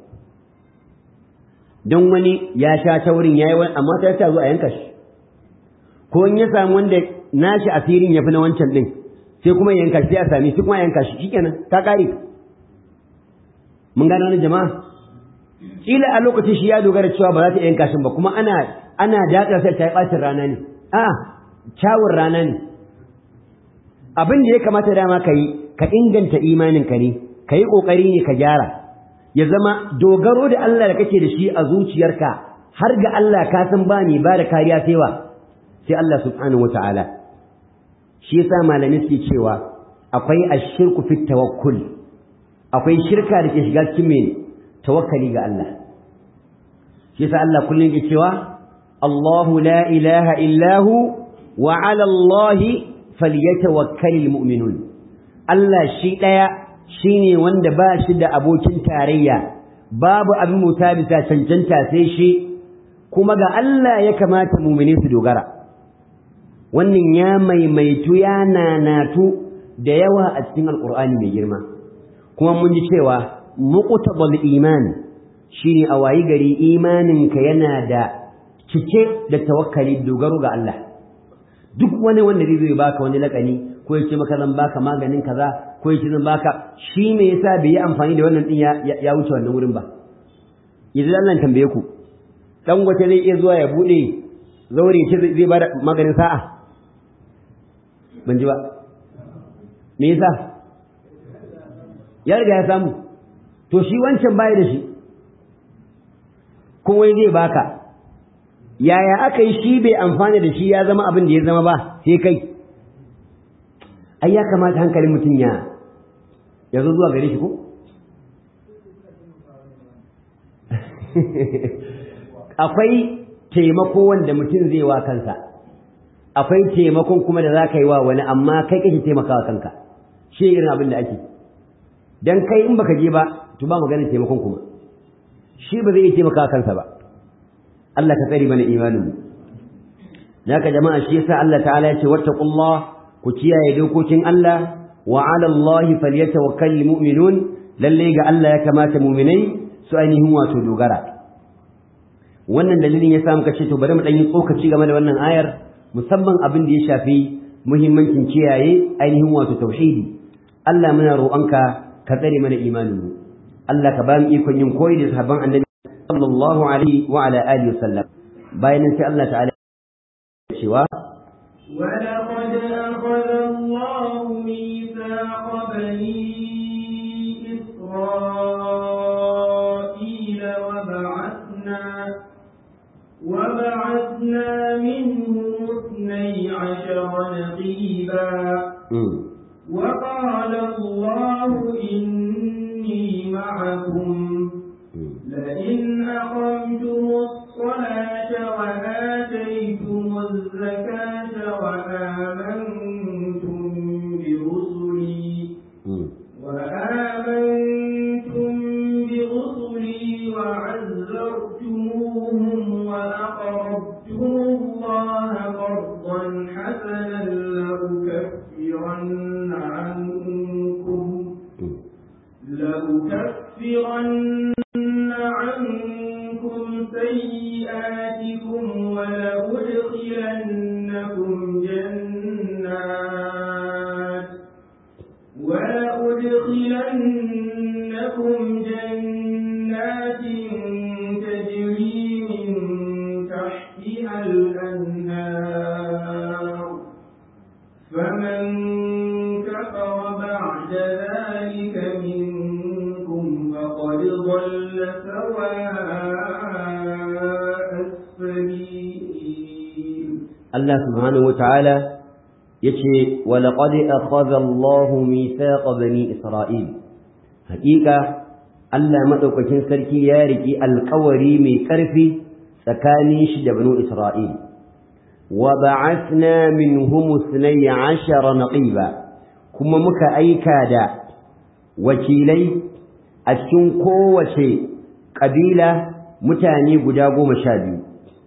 don wani ya sha ta wurin yayi wani amma ta ta zo a yanka shi ko in ya samu wanda nashi asirin yafi na wancan din sai kuma yanka shi sai a sami sai kuma yanka shi shikenan ta kare mun gane wani jama'a kila a lokacin shi ya dogara cewa ba za ta yanka shi ba kuma ana ana daɗa sai ta yi ɓacin rana ne a kyawun rana ne abin da ya kamata dama ka yi ka inganta imaninka ne ka yi ƙoƙari ne ka gyara ya zama dogaro da Allah da kake da shi a zuciyarka har ga Allah ka san ba ni ba da kariya sai wa sai Allah subhanahu wata'ala shi yasa malami suke cewa akwai ashirku fit tawakkul akwai shirka da ke shiga cikin mai tawakkali ga Allah shi yasa Allah kullum ke cewa Allahu la ilaha illahu wa ala Allah falyatawakkalul mu'minun Allah shi daya shine wanda ba shi da abokin tarayya babu abin muta bisa cancanta sai shi kuma ga Allah ya kamata mu'mini su dogara wannan ya maimaitu ya nanatu da yawa a cikin alqur'ani mai girma kuma mun ji cewa muqtabal iman shine a wayi gari imaninka yana da cike da tawakkali dogaro ga Allah duk wani wanda zai zo baka wani lakani ko ya ce maka zan baka maganin kaza ko ya ce zan baka shi me yasa bai yi amfani da wannan din ya wuce wannan wurin ba idan Allah tambaye ku dan gwate zai iya zuwa ya bude zaure ce zai bada maganin sa'a ban ji ba me yasa ya riga ya samu to shi wancan baya da shi kuma zai baka yaya aka yi shi bai amfana da shi ya zama abin da ya zama ba sai kai ai ya kamata hankalin mutum ya ya zo zuwa gare shi ko akwai taimako wanda mutum zai wa kansa akwai taimakon kuma da za ka yi wa wani amma kai kake taimakawa kanka shi irin abin da ake dan kai in baka je ba to ba maganar taimakon kuma shi ba zai iya taimakawa kansa ba Allah ka tsare mana imanin mu naka jama'a shi yasa Allah ta'ala ya ce wattaqullah ku kiyaye dokokin Allah wa 'ala Allahi falyatawakkalul mu'minun lalle ga Allah ya kamata mu'minai su ainihin wato dogara wannan dalilin yasa muka ce to bari mu dan yi tsokaci game da wannan ayar musamman abin da ya shafi muhimmancin kiyaye ainihin wato tauhidi Allah muna roƙonka ka tsare mana imanin mu Allah ka ba mu ikon yin koyi da sahabban annabi sallallahu alaihi wa ala alihi wasallam bayan sai Allah ta'ala cewa ولقد أخذ الله ميثاق بني إسرائيل وبعثنا وبعثنا منهم اثني عشر نقيبا وقال الله إني معكم لئن أقمتم الصلاة وآتيتم الزكاة وآمنتم برسلي وآمنتم برسلي وعزرتموهم وأقرضتم الله قرضا حسنا لأكفرن عنكم لأكفرن عنكم سيئاتكم ولأدخلنكم جنات ولأدخلنكم جنات تجري من تحتها الأنهار فمن كفر بعد ذلك منكم فقد ضل سواء السبيل Allah subhanahu wa ta'ala ya ce, Walaƙadi a Allahu mithaqa bani Isra'il, haƙiƙa Allah maɗaukakin sarki ya riƙi alƙawari mai ƙarfi tsakanin shi da banu Isra'il, wa ba'athna min humusnai ashara naqiba kuma muka aika da wakilai a cikin kowace ƙabila mutane guda goma sha biyu.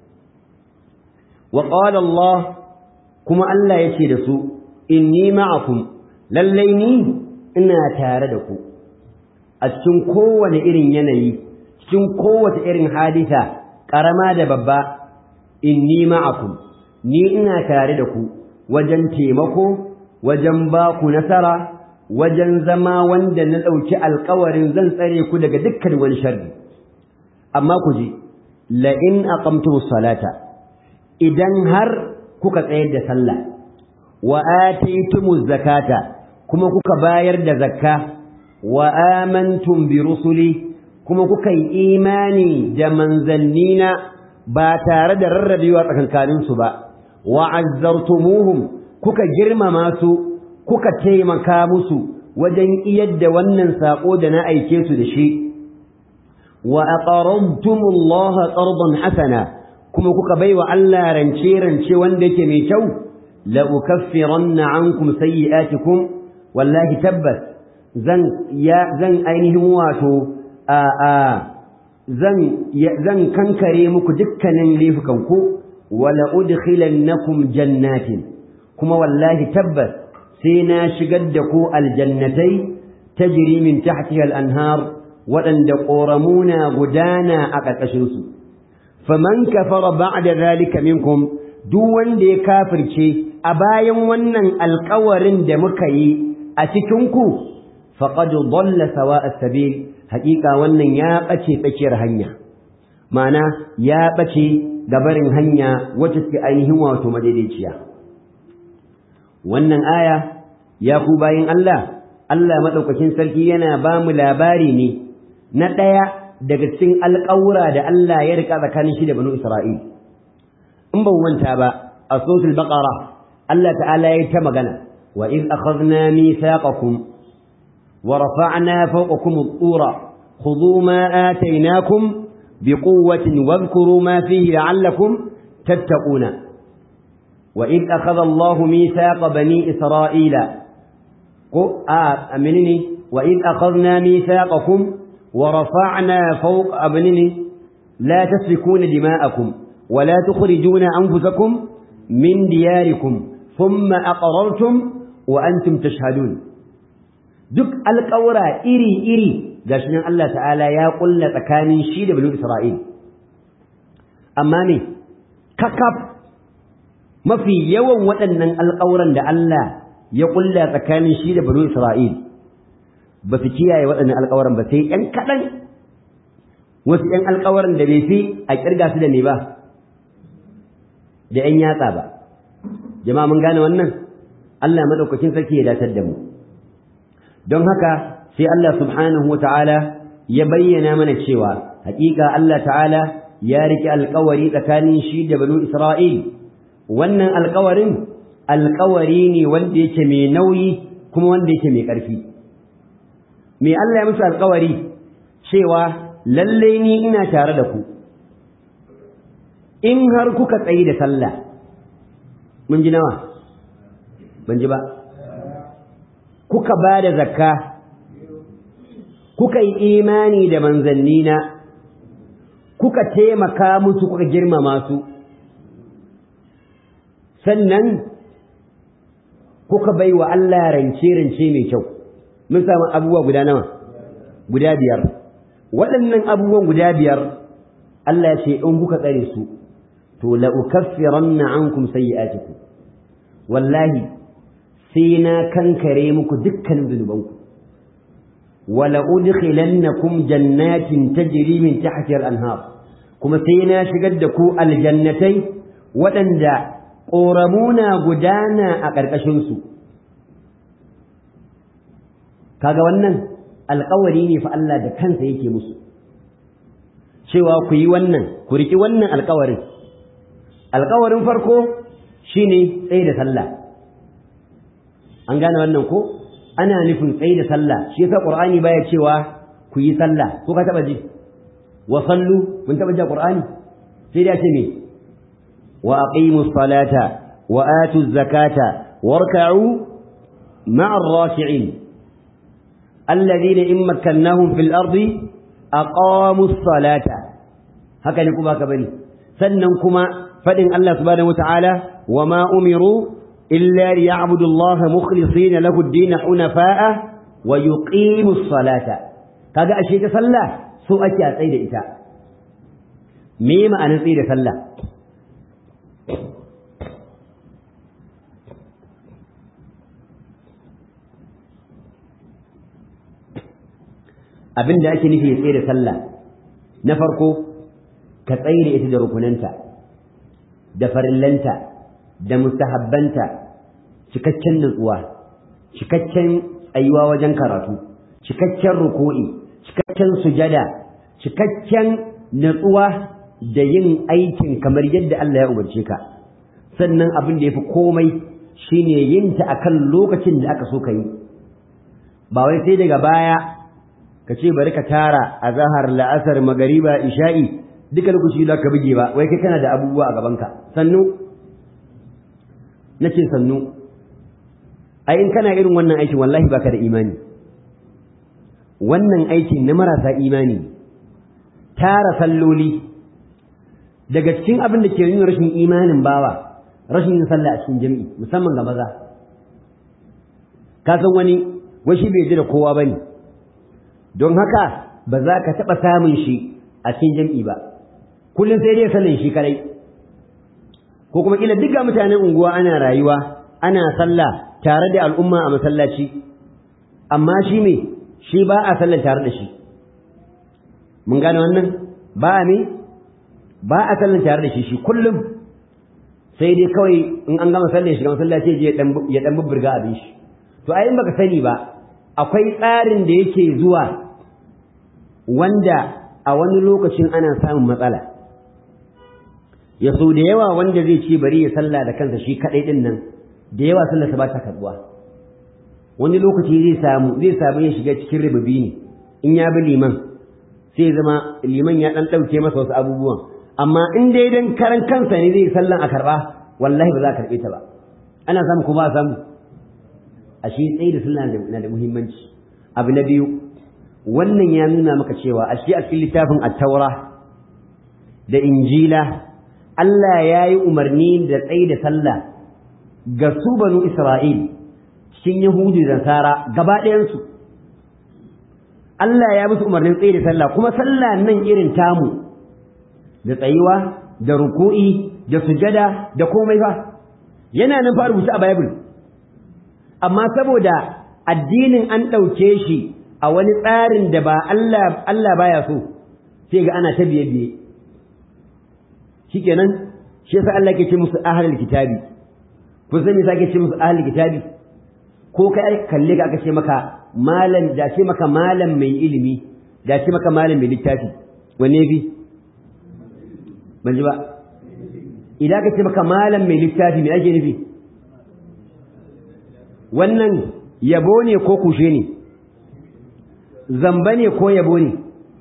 وقال الله كما الله يشي دسو إني معكم لليني إنا تاردكو أتشن قوة إرن يني أتشن قوة إرن حادثة كرما دببا إني معكم ni ina tare da ku wajen taimako wajen ba ku nasara wajen zama wanda na ɗauki alkawarin zan tsare ku daga dukkan wani sharri amma ku ji la'in aqamtu salata idan har kuka tsayar da sallah wa ataytumuz zakata kuma kuka bayar da zakka wa amantum bi rusuli kuma kuka yi imani da manzannina ba tare da rarrabewa tsakankanin su ba wa azzartumuhum kuka girmama su kuka taimaka musu wajen iyar da wannan sako da na aike su da shi wa aqarrabtumullaha qardan hasana kuma kuka baiwa Allah rance rance wanda yake mai kyau la ukaffiranna ankum sayyi'atikum wallahi tabbas zan ya zan ainihin wato a a zan zan kankare muku dukkanin laifukan ku wala udkhilannakum jannatin kuma wallahi tabbas sai na shigar da ku aljannatai tajri min tahtiha al-anhar waɗanda ƙoramuna gudana a ƙarƙashinsu faman kafara ba'da zalika minkum duk wanda ya kafirce a bayan wannan alƙawarin da muka yi a cikin ku faqad dalla sawa'a sabil haƙiƙa wannan ya bace tsakiyar hanya ma'ana ya bace gabarin hanya wacce take ainihin wato madaidaiciya wannan aya ya ku bayin Allah Allah madaukakin sarki yana ba mu labari ne na ɗaya daga cikin alƙawura da Allah ya rika tsakanin shi da banu Isra'il. In ban wanta ba, a sosul baƙara, Allah ta'ala ya ta magana, wa in akhadna mithaqakum wa rafa'na fawqakum at-tura khudhu ma atainakum biquwwatin wadhkuru ma fihi la'allakum tattaquna. Wa in akhadha Allahu mithaqa bani Isra'ila ko a aminini wa in akhadna mithaqakum ورفعنا فوق أبنني لا تسفكون دماءكم ولا تخرجون أنفسكم من دياركم ثم أقررتم وأنتم تشهدون duk alƙawura iri-iri ga shi Allah ta'ala ya ƙulla tsakanin shi da banu Isra'il. Amma ne, kakaf mafi yawan waɗannan alƙawuran da Allah ya ƙulla tsakanin shi da banu Isra'il, ba su kiyaye waɗannan alƙawaran ba sai ‘yan kaɗan wasu ‘yan alƙawaran da bai fi a ƙirga su da ne ba da ‘yan yatsa ba jama'a mun gane wannan Allah maɗaukakin sarki ya datar da mu don haka sai Allah subhanahu wa ta'ala ya bayyana mana cewa haƙiƙa Allah ta'ala ya riƙe alƙawari tsakanin shi da banu Isra'il wannan alƙawarin alƙawari ne wanda yake mai nauyi kuma wanda yake mai ƙarfi me Allah ya musu alƙawari cewa lalle ni ina tare da ku in har kuka tsayi da sallah mun ji nawa ban ji ba kuka ba da zakka kuka yi imani da manzannina kuka taimaka musu kuka girmama su sannan kuka bai wa Allah rance-rance mai kyau mun samu abubuwa guda nawa guda biyar waɗannan abubuwan guda biyar Allah ya ce in kuka tsare su to la ukaffiranna ankum sayyi'atikum wallahi sai na kankare muku dukkan zunubanku wala udkhilannakum jannatin tajri min tahtiha al-anhar kuma sai na shigar da ku aljannatai waɗanda ƙoramuna gudana a ƙarƙashinsu kaga wannan alƙawari ne fa Allah da kansa yake musu cewa ku yi wannan ku riƙi wannan alƙawarin alƙawarin farko shine tsaye da sallah an gane wannan ko ana nufin tsaye da sallah shi yasa qur'ani baya cewa ku yi sallah ko ka taba ji wa sallu mun taba ji qur'ani sai da ce me wa aqimus salata wa atuz zakata warka'u ma'a ar-raki'in alladhina in makkannahum fil ardi aqamus salata haka ne kuma ka bari sannan kuma fadin Allah subhanahu wata'ala wa ma umiru illa liya'budu Allah mukhlisina lahu ad-din hunafa'a wa yuqimus salata kaga ashe ta sallah so ake a tsaye da ita me ma'anar tsaye da sallah abin da ake nufi tsaye da sallah na farko ka tsaye da ita da rukunanta da farillanta da mustahabbanta cikakken nutsuwa cikakken tsayuwa wajen karatu cikakken ruku'i cikakken sujada cikakken nutsuwa da yin aikin kamar yadda Allah ya umarce ka sannan abin da yafi komai shine yin ta akan lokacin da aka so ka yi ba wai sai daga baya ka ce bari ka tara a zahar la'asar magariba isha'i duka lokaci da ka buge ba wai kai kana da abubuwa a gabanka sannu nace sannu ai in kana irin wannan aikin wallahi baka da imani wannan aikin na marasa imani tara salloli daga cikin abin da ke nuna rashin imanin bawa rashin yin sallah a cikin jami'i musamman ga maza ka san wani washi bai ji da kowa bane don haka ba za ka taɓa samun shi a cikin jam'i ba kullum sai dai sallan shi kadai ko kuma kila duka mutanen unguwa ana rayuwa ana sallah tare da al'umma a masallaci amma shi me shi ba a sallan tare da shi mun gane wannan ba a me ba a sallan tare da shi shi kullum sai dai kawai in an gama sallan shi ga masallaci ya dan bubburga abin shi to ai in baka sani ba akwai tsarin da yake zuwa wanda a wani lokacin ana samun matsala ya so da yawa wanda zai ce bari ya salla da kansa shi kadai din nan da yawa sallarsa ba ta karbuwa wani lokaci zai samu zai samu ya shiga cikin ribabi ne in ya bi liman sai zama liman ya dan dauke masa wasu abubuwan amma in dai dan karan kansa ne zai sallan a karba wallahi ba za ka karbe ta ba ana samu ko ba samu a shi tsaye da sallah na da muhimmanci abu na biyu wannan ya nuna maka cewa a shi a cikin littafin attaura da injila Allah ya yi umarni da tsaye da sallah ga su banu Isra'il cikin Yahudu da Nasara gaba ɗayansu. Allah ya musu umarnin tsaye da sallah kuma sallah nan irin tamu da tsayuwa da ruku'i da sujada da komai fa yana nan fa rubuta a Bible amma saboda addinin an ɗauke shi a wani tsarin da ba Allah Allah baya so sai ga ana ta biye biye shikenan shi yasa Allah ke ce musu ahlul kitabi kun san me yasa ke ce musu ahlul kitabi ko kai kalle ka aka ce maka malam da ce maka malam mai ilimi da ce maka malam mai littafi wanne bi ban ji ba idan ka ce maka malam mai littafi me ake nufi wannan yabo ne ko kushe ne zamba ne ko yabo ne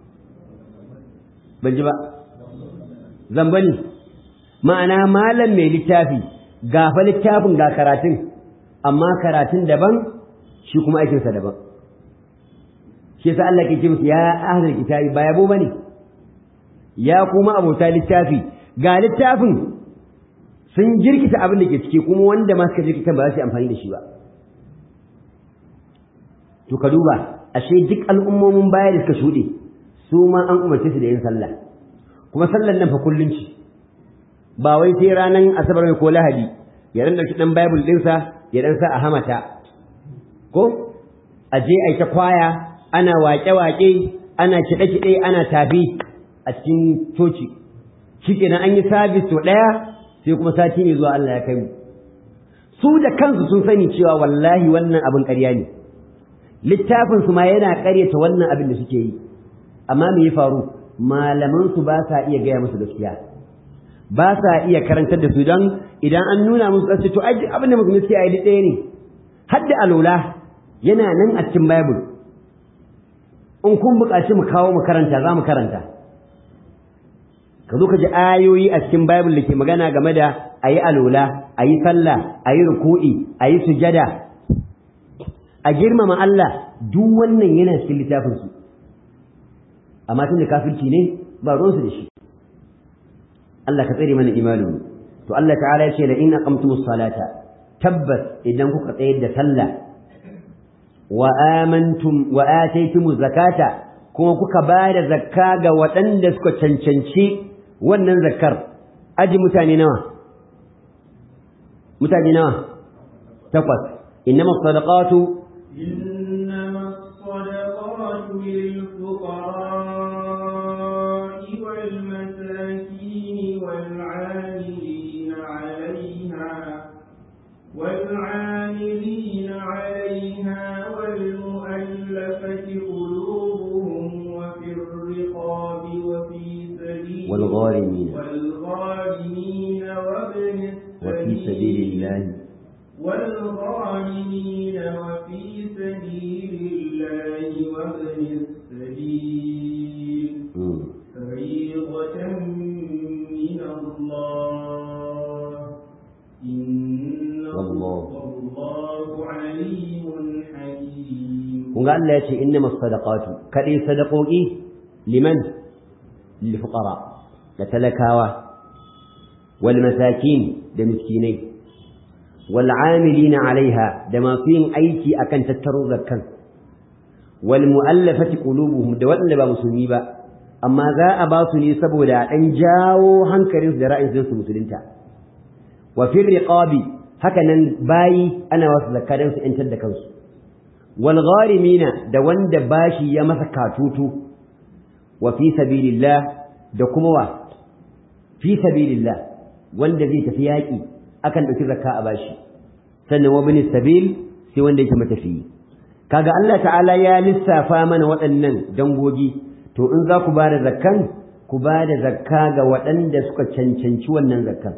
ban ji ba zamba ne ma'ana malam mai littafi gafa littafin ga karatun amma karatun daban shi kuma aikinsa daban shi yasa Allah ke ce musu ya ahlul kitabi ba yabo bane ya kuma abota littafi ga littafin sun jirkita abin da ke ciki kuma wanda ma suka jirkita ba za su yi amfani da shi ba to ka duba ashe duk al'ummomin baya da suka shuɗe su ma an umarce su da yin sallah kuma sallar nan fa kullun ci ba wai sai ranar asabar ko lahadi ya dan dauki dan bible ɗinsa ya dan sa a hamata ko a je a ta kwaya ana waƙe-waƙe ana kiɗe-kiɗe ana tafi a cikin coci shikenan an yi sabis to ɗaya sai kuma sati ne zuwa Allah ya kai mu su da kansu sun sani cewa wallahi wannan abin ƙarya ne littafin su ma yana ƙaryata wannan abin da suke yi amma me ya faru malaman su ba sa iya gaya musu gaskiya ba sa iya karantar da su don idan an nuna musu ƙasa to ai abin da musulmi suke yi ɗaya ne har da alola yana nan a cikin bible in kun buƙaci mu kawo mu karanta za mu karanta ka zo ka ji ayoyi a cikin bible da ke magana game da a yi alola a yi sallah a yi ruku'i a yi sujada a girmama Allah duk wannan yana cikin littafinsu amma tun da kafirci ne ba ruwansu da shi Allah ka tsare mana imanin to Allah ta'ala ya ce la in aqamtumus salata tabbas idan kuka tsayar da sallah wa amantum wa ataytumuz zakata kuma kuka ba da zakka ga waɗanda suka cancanci wannan zakkar aji mutane nawa mutane nawa takwas innama sadaqatu إنما الصدقات للفقراء والمساكين والعاملين عليها والعاملين عليها والمؤلفة قلوبهم وفي الرقاب وفي سبيل والغارمين والغارمين وابن وفي سبيل الله والغارمين وفي سبيل الله وابن السبيل مم. فريضة من الله إن والله. الله عليم حكيم kun ga Allah ya ce innama sadaqatu kadai sadaqoki liman lil fuqara da talakawa wal masakin da miskinai wal amilina alaiha da masu yin aiki akan tattaro zakkan wal mu'allafati qulubuhum da waɗanda ba musulmi ba amma za a ba su ne saboda a ɗan jawo hankalinsu da ra'ayin su musulunta wa fil riqabi haka nan bayi ana wasu zakka don su ‘yantar da kansu wal gharimina da wanda bashi ya masa katutu wa fi sabilillah da kuma wa fi sabilillah wanda zai tafi yaƙi akan ɗauki zakka a bashi sannan wa bin sabil sai wanda yake matafiyi kaga Allah ta'ala ya lissafa mana waɗannan dangogi to in za ku ba da zakkan ku ba da zakka ga waɗanda suka cancanci wannan zakkan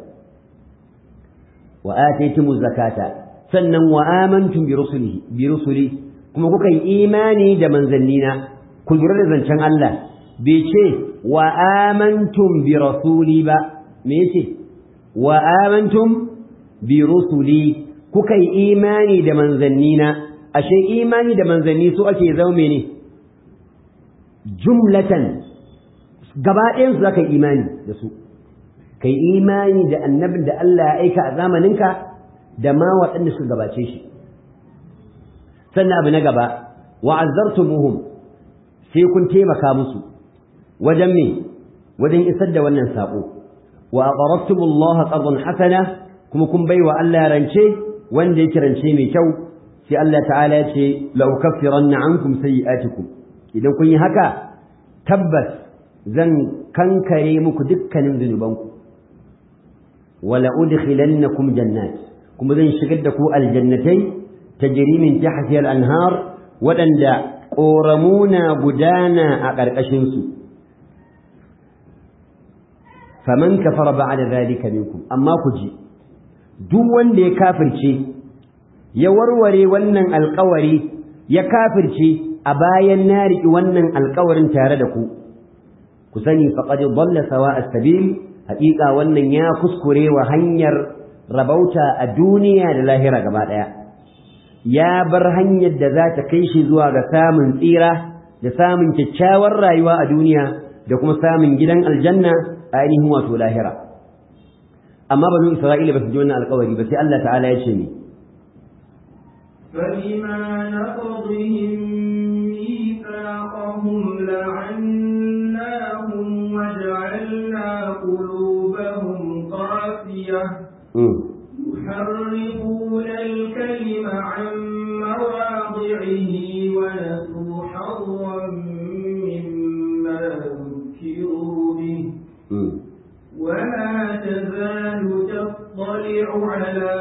wa ataytumu zakata sannan wa amantum bi rusulihi bi rusuli kuma kuka yi imani da manzannina ku lura da zancen Allah bai ce wa amantum bi rasuli ba me yace wa amantum bi rusuli kuka yi imani da manzannina ashe imani da manzanni su ake zama ne jumlatan gaba ɗayan su zaka yi imani da su kai imani da annabin da Allah ya aika a zamaninka da ma waɗanda suka gabace shi sannan abu na gaba wa'azzartumuhum sai kun taimaka musu wajen me wajen isar da wannan sako wa aqrabtumullaha qardan hasana kuma kun baiwa Allah rance wanda yake rance mai kyau sai Allah ta'ala ya ce la ukaffiranna ankum sayyi'atikum idan kun yi haka tabbas zan kankare muku dukkanin zunubanku wala udkhilannakum jannat kuma zan shigar da ku aljannatai tajri min tahtiha al-anhar waɗanda ƙoramuna gudana a ƙarƙashinsu faman kafara ba'da zalika minkum amma ku ji duk wanda ya kafirce ya warware wannan alƙawari ya kafirce a bayan na riƙi wannan alƙawarin tare da ku ku sani faqad dalla sawa as-sabil haƙiƙa wannan ya kuskure wa hanyar rabauta a duniya da lahira gaba ɗaya ya bar hanyar da za ta kai shi zuwa ga samun tsira da samun kyakkyawar rayuwa a duniya da kuma samun gidan aljanna a ainihin wato lahira amma banu isra'ila ba su ji wannan alƙawari ba sai Allah ta'ala ya ce ni فبما نقضهم ميثاقهم لعناهم وجعلنا قلوبهم قاسية يحرفون الكلم عن مواضعه ونسوا حظا مما ذكروا به ولا تزال تطلع على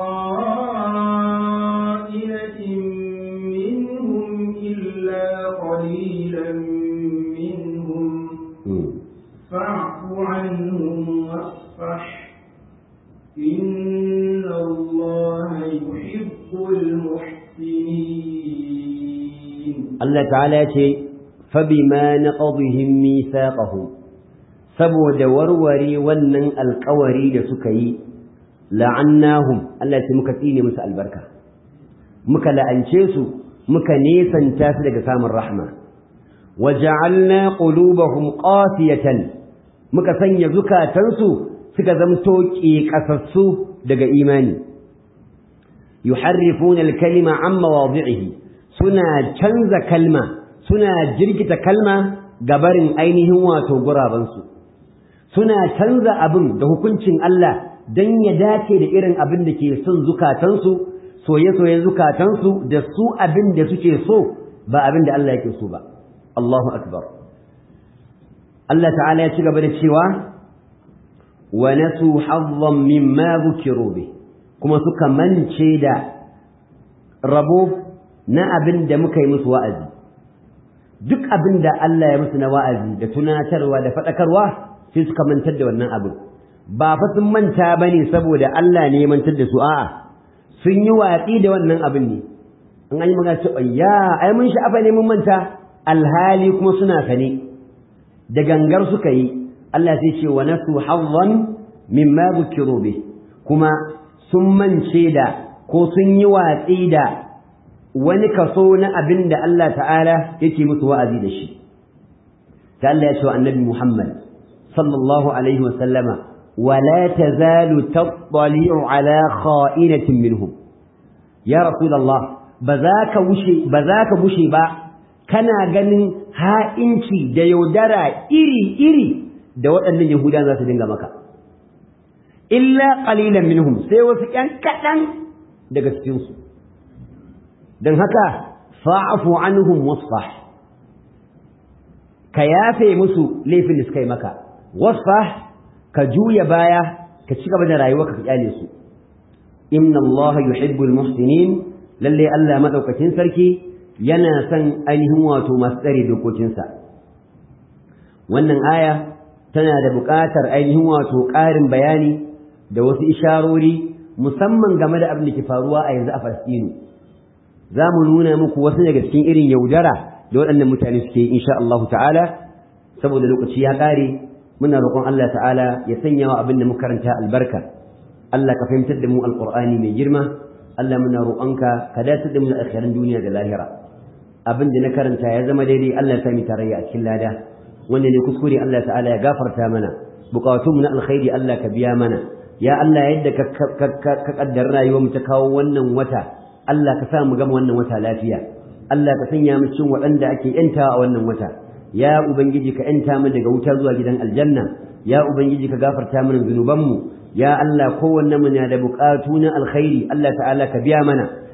خائنة منهم إلا قليلا منهم فاعف عنهم واصفح إن الله يحب المحسنين Allah ta'ala ya ce fabima naqadhihim mithaqahum saboda warware wannan alƙawari da suka yi la'annahum Allah ya ce muka tsine musu albarka muka la'ance su muka nesanta su daga samun rahma waja'alna qulubahum qasiyatan muka sanya zukatansu suka zamto ƙeƙasassu daga imani yuharrifuna al-kalima an mawadhi'ihi suna canza kalma suna jirgita kalma gabarin ainihin wato gurabansu suna canza abin da hukuncin Allah don ya dace da irin abin da ke son zukatansu soye-soyen zukatansu da su abin da suke so ba abin da Allah yake so ba Allahu akbar Allah ta'ala ya ci gaba da cewa wa nasu hazzan mimma dhukiru bi kuma suka mance da rabo na abin da muka yi musu wa'azi duk abin da Allah ya musu na wa'azi da tunatarwa da faɗakarwa sai suka mantar da wannan abin ba fa sun manta ba ne saboda Allah ne ya mantar da su a'a sun yi watsi da wannan abin ne an an yi magana cewa ya ai mun sha'afa ne mun manta alhali kuma suna sane da gangar suka yi Allah sai ce wa nasu hazzan mimma bukiru bih kuma sun mance da ko sun yi watsi da wani kaso na abin da Allah ta'ala yake musu wa'azi da shi ta Allah ya ce wa annabi Muhammad sallallahu alaihi wa sallama wala tazalu tattali'u ala kha'inatin minhum ya rasulullah ba za ka wuce ba za ka bushe ba kana ganin ha'inci da yaudara iri iri da waɗannan yahuda za su dinga maka illa qalilan minhum sai wasu ƴan kaɗan daga cikinsu don haka fa'afu anhum wasfah ka yafe musu laifin da suka yi maka wasfah ka juya baya ka ci gaba da rayuwa ka kyale su inna allaha yuhibbul muhsinin lalle Allah madaukakin sarki yana son ainihin wato masu tsare dokokinsa wannan aya tana da buƙatar ainihin wato ƙarin bayani da wasu isharori musamman game da abin da ke faruwa a yanzu a Falastinu za mu nuna muku wasu daga cikin irin yaudara da waɗannan mutane suke yi insha Allah ta'ala saboda lokaci ya ƙare muna roƙon Allah ta'ala ya sanya wa abin da muka karanta albarka Allah ka fahimtar da mu alƙur'ani mai girma Allah muna roƙonka ka dace da mu da akhirin duniya da lahira abin da na karanta ya zama daidai Allah ya sami tarayya a cikin lada wanda ne kuskure Allah ta'ala ya gafarta mana buƙatunmu na alkhairi Allah ka biya mana ya Allah yadda ka kaddara rayuwar mu ta kawo wannan wata Allah ka sa mu gama wannan wata lafiya Allah ka sanya mu cikin waɗanda ake yantawa a wannan wata ya ubangiji ka yanta mu daga wuta zuwa gidan aljanna ya ubangiji ka gafarta mana zunubanmu ya Allah kowanne mu na da buƙatu na alkhairi Allah ta'ala ka biya mana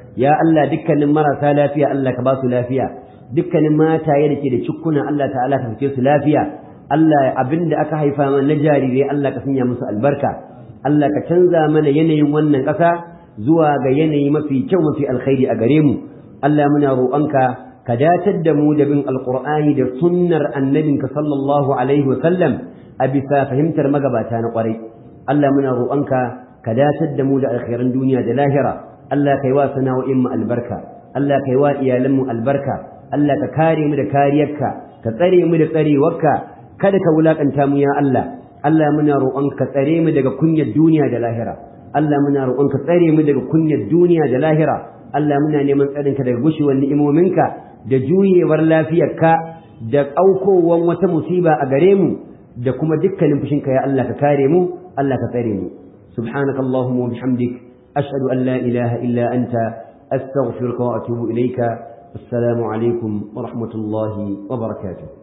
ya Allah dukkanin marasa lafiya Allah ka ba su lafiya dukkanin mataye da ke da cikkuna Allah ta'ala ka fice su lafiya Allah abinda aka haifa mana na jarirai Allah ka sanya musu albarka Allah ka canza mana yanayin wannan ƙasa zuwa ga yanayi mafi kyau mafi alkhairi a gare mu Allah muna roƙonka ka datar da mu da bin alqur'ani da sunnar annabinka sallallahu alaihi wa sallam a bisa fahimtar magabata na ƙwarai Allah muna roƙonka ka datar da mu da alkhairan duniya da lahira Allah kai wa sana'o'in mu albarka Allah kai wa iyalan mu albarka Allah ka kare mu da kariyarka ka tsare mu da tsarewarka kada ka wulakanta mu ya Allah Allah muna roƙon ka tsare mu daga kunyar duniya da lahira Allah muna roƙon ka tsare mu daga kunyar duniya da lahira Allah muna neman tsarin ka daga gushewar ni'imominka da juyewar lafiyarka da aukowan wata musiba a gare mu da kuma dukkanin fushinka ya Allah ka kare mu Allah ka tsare mu subhanakallahumma wa bihamdik ashhadu an la ilaha illa anta astaghfiruka wa atubu ilayka assalamu alaikum wa rahmatullahi wa barakatuh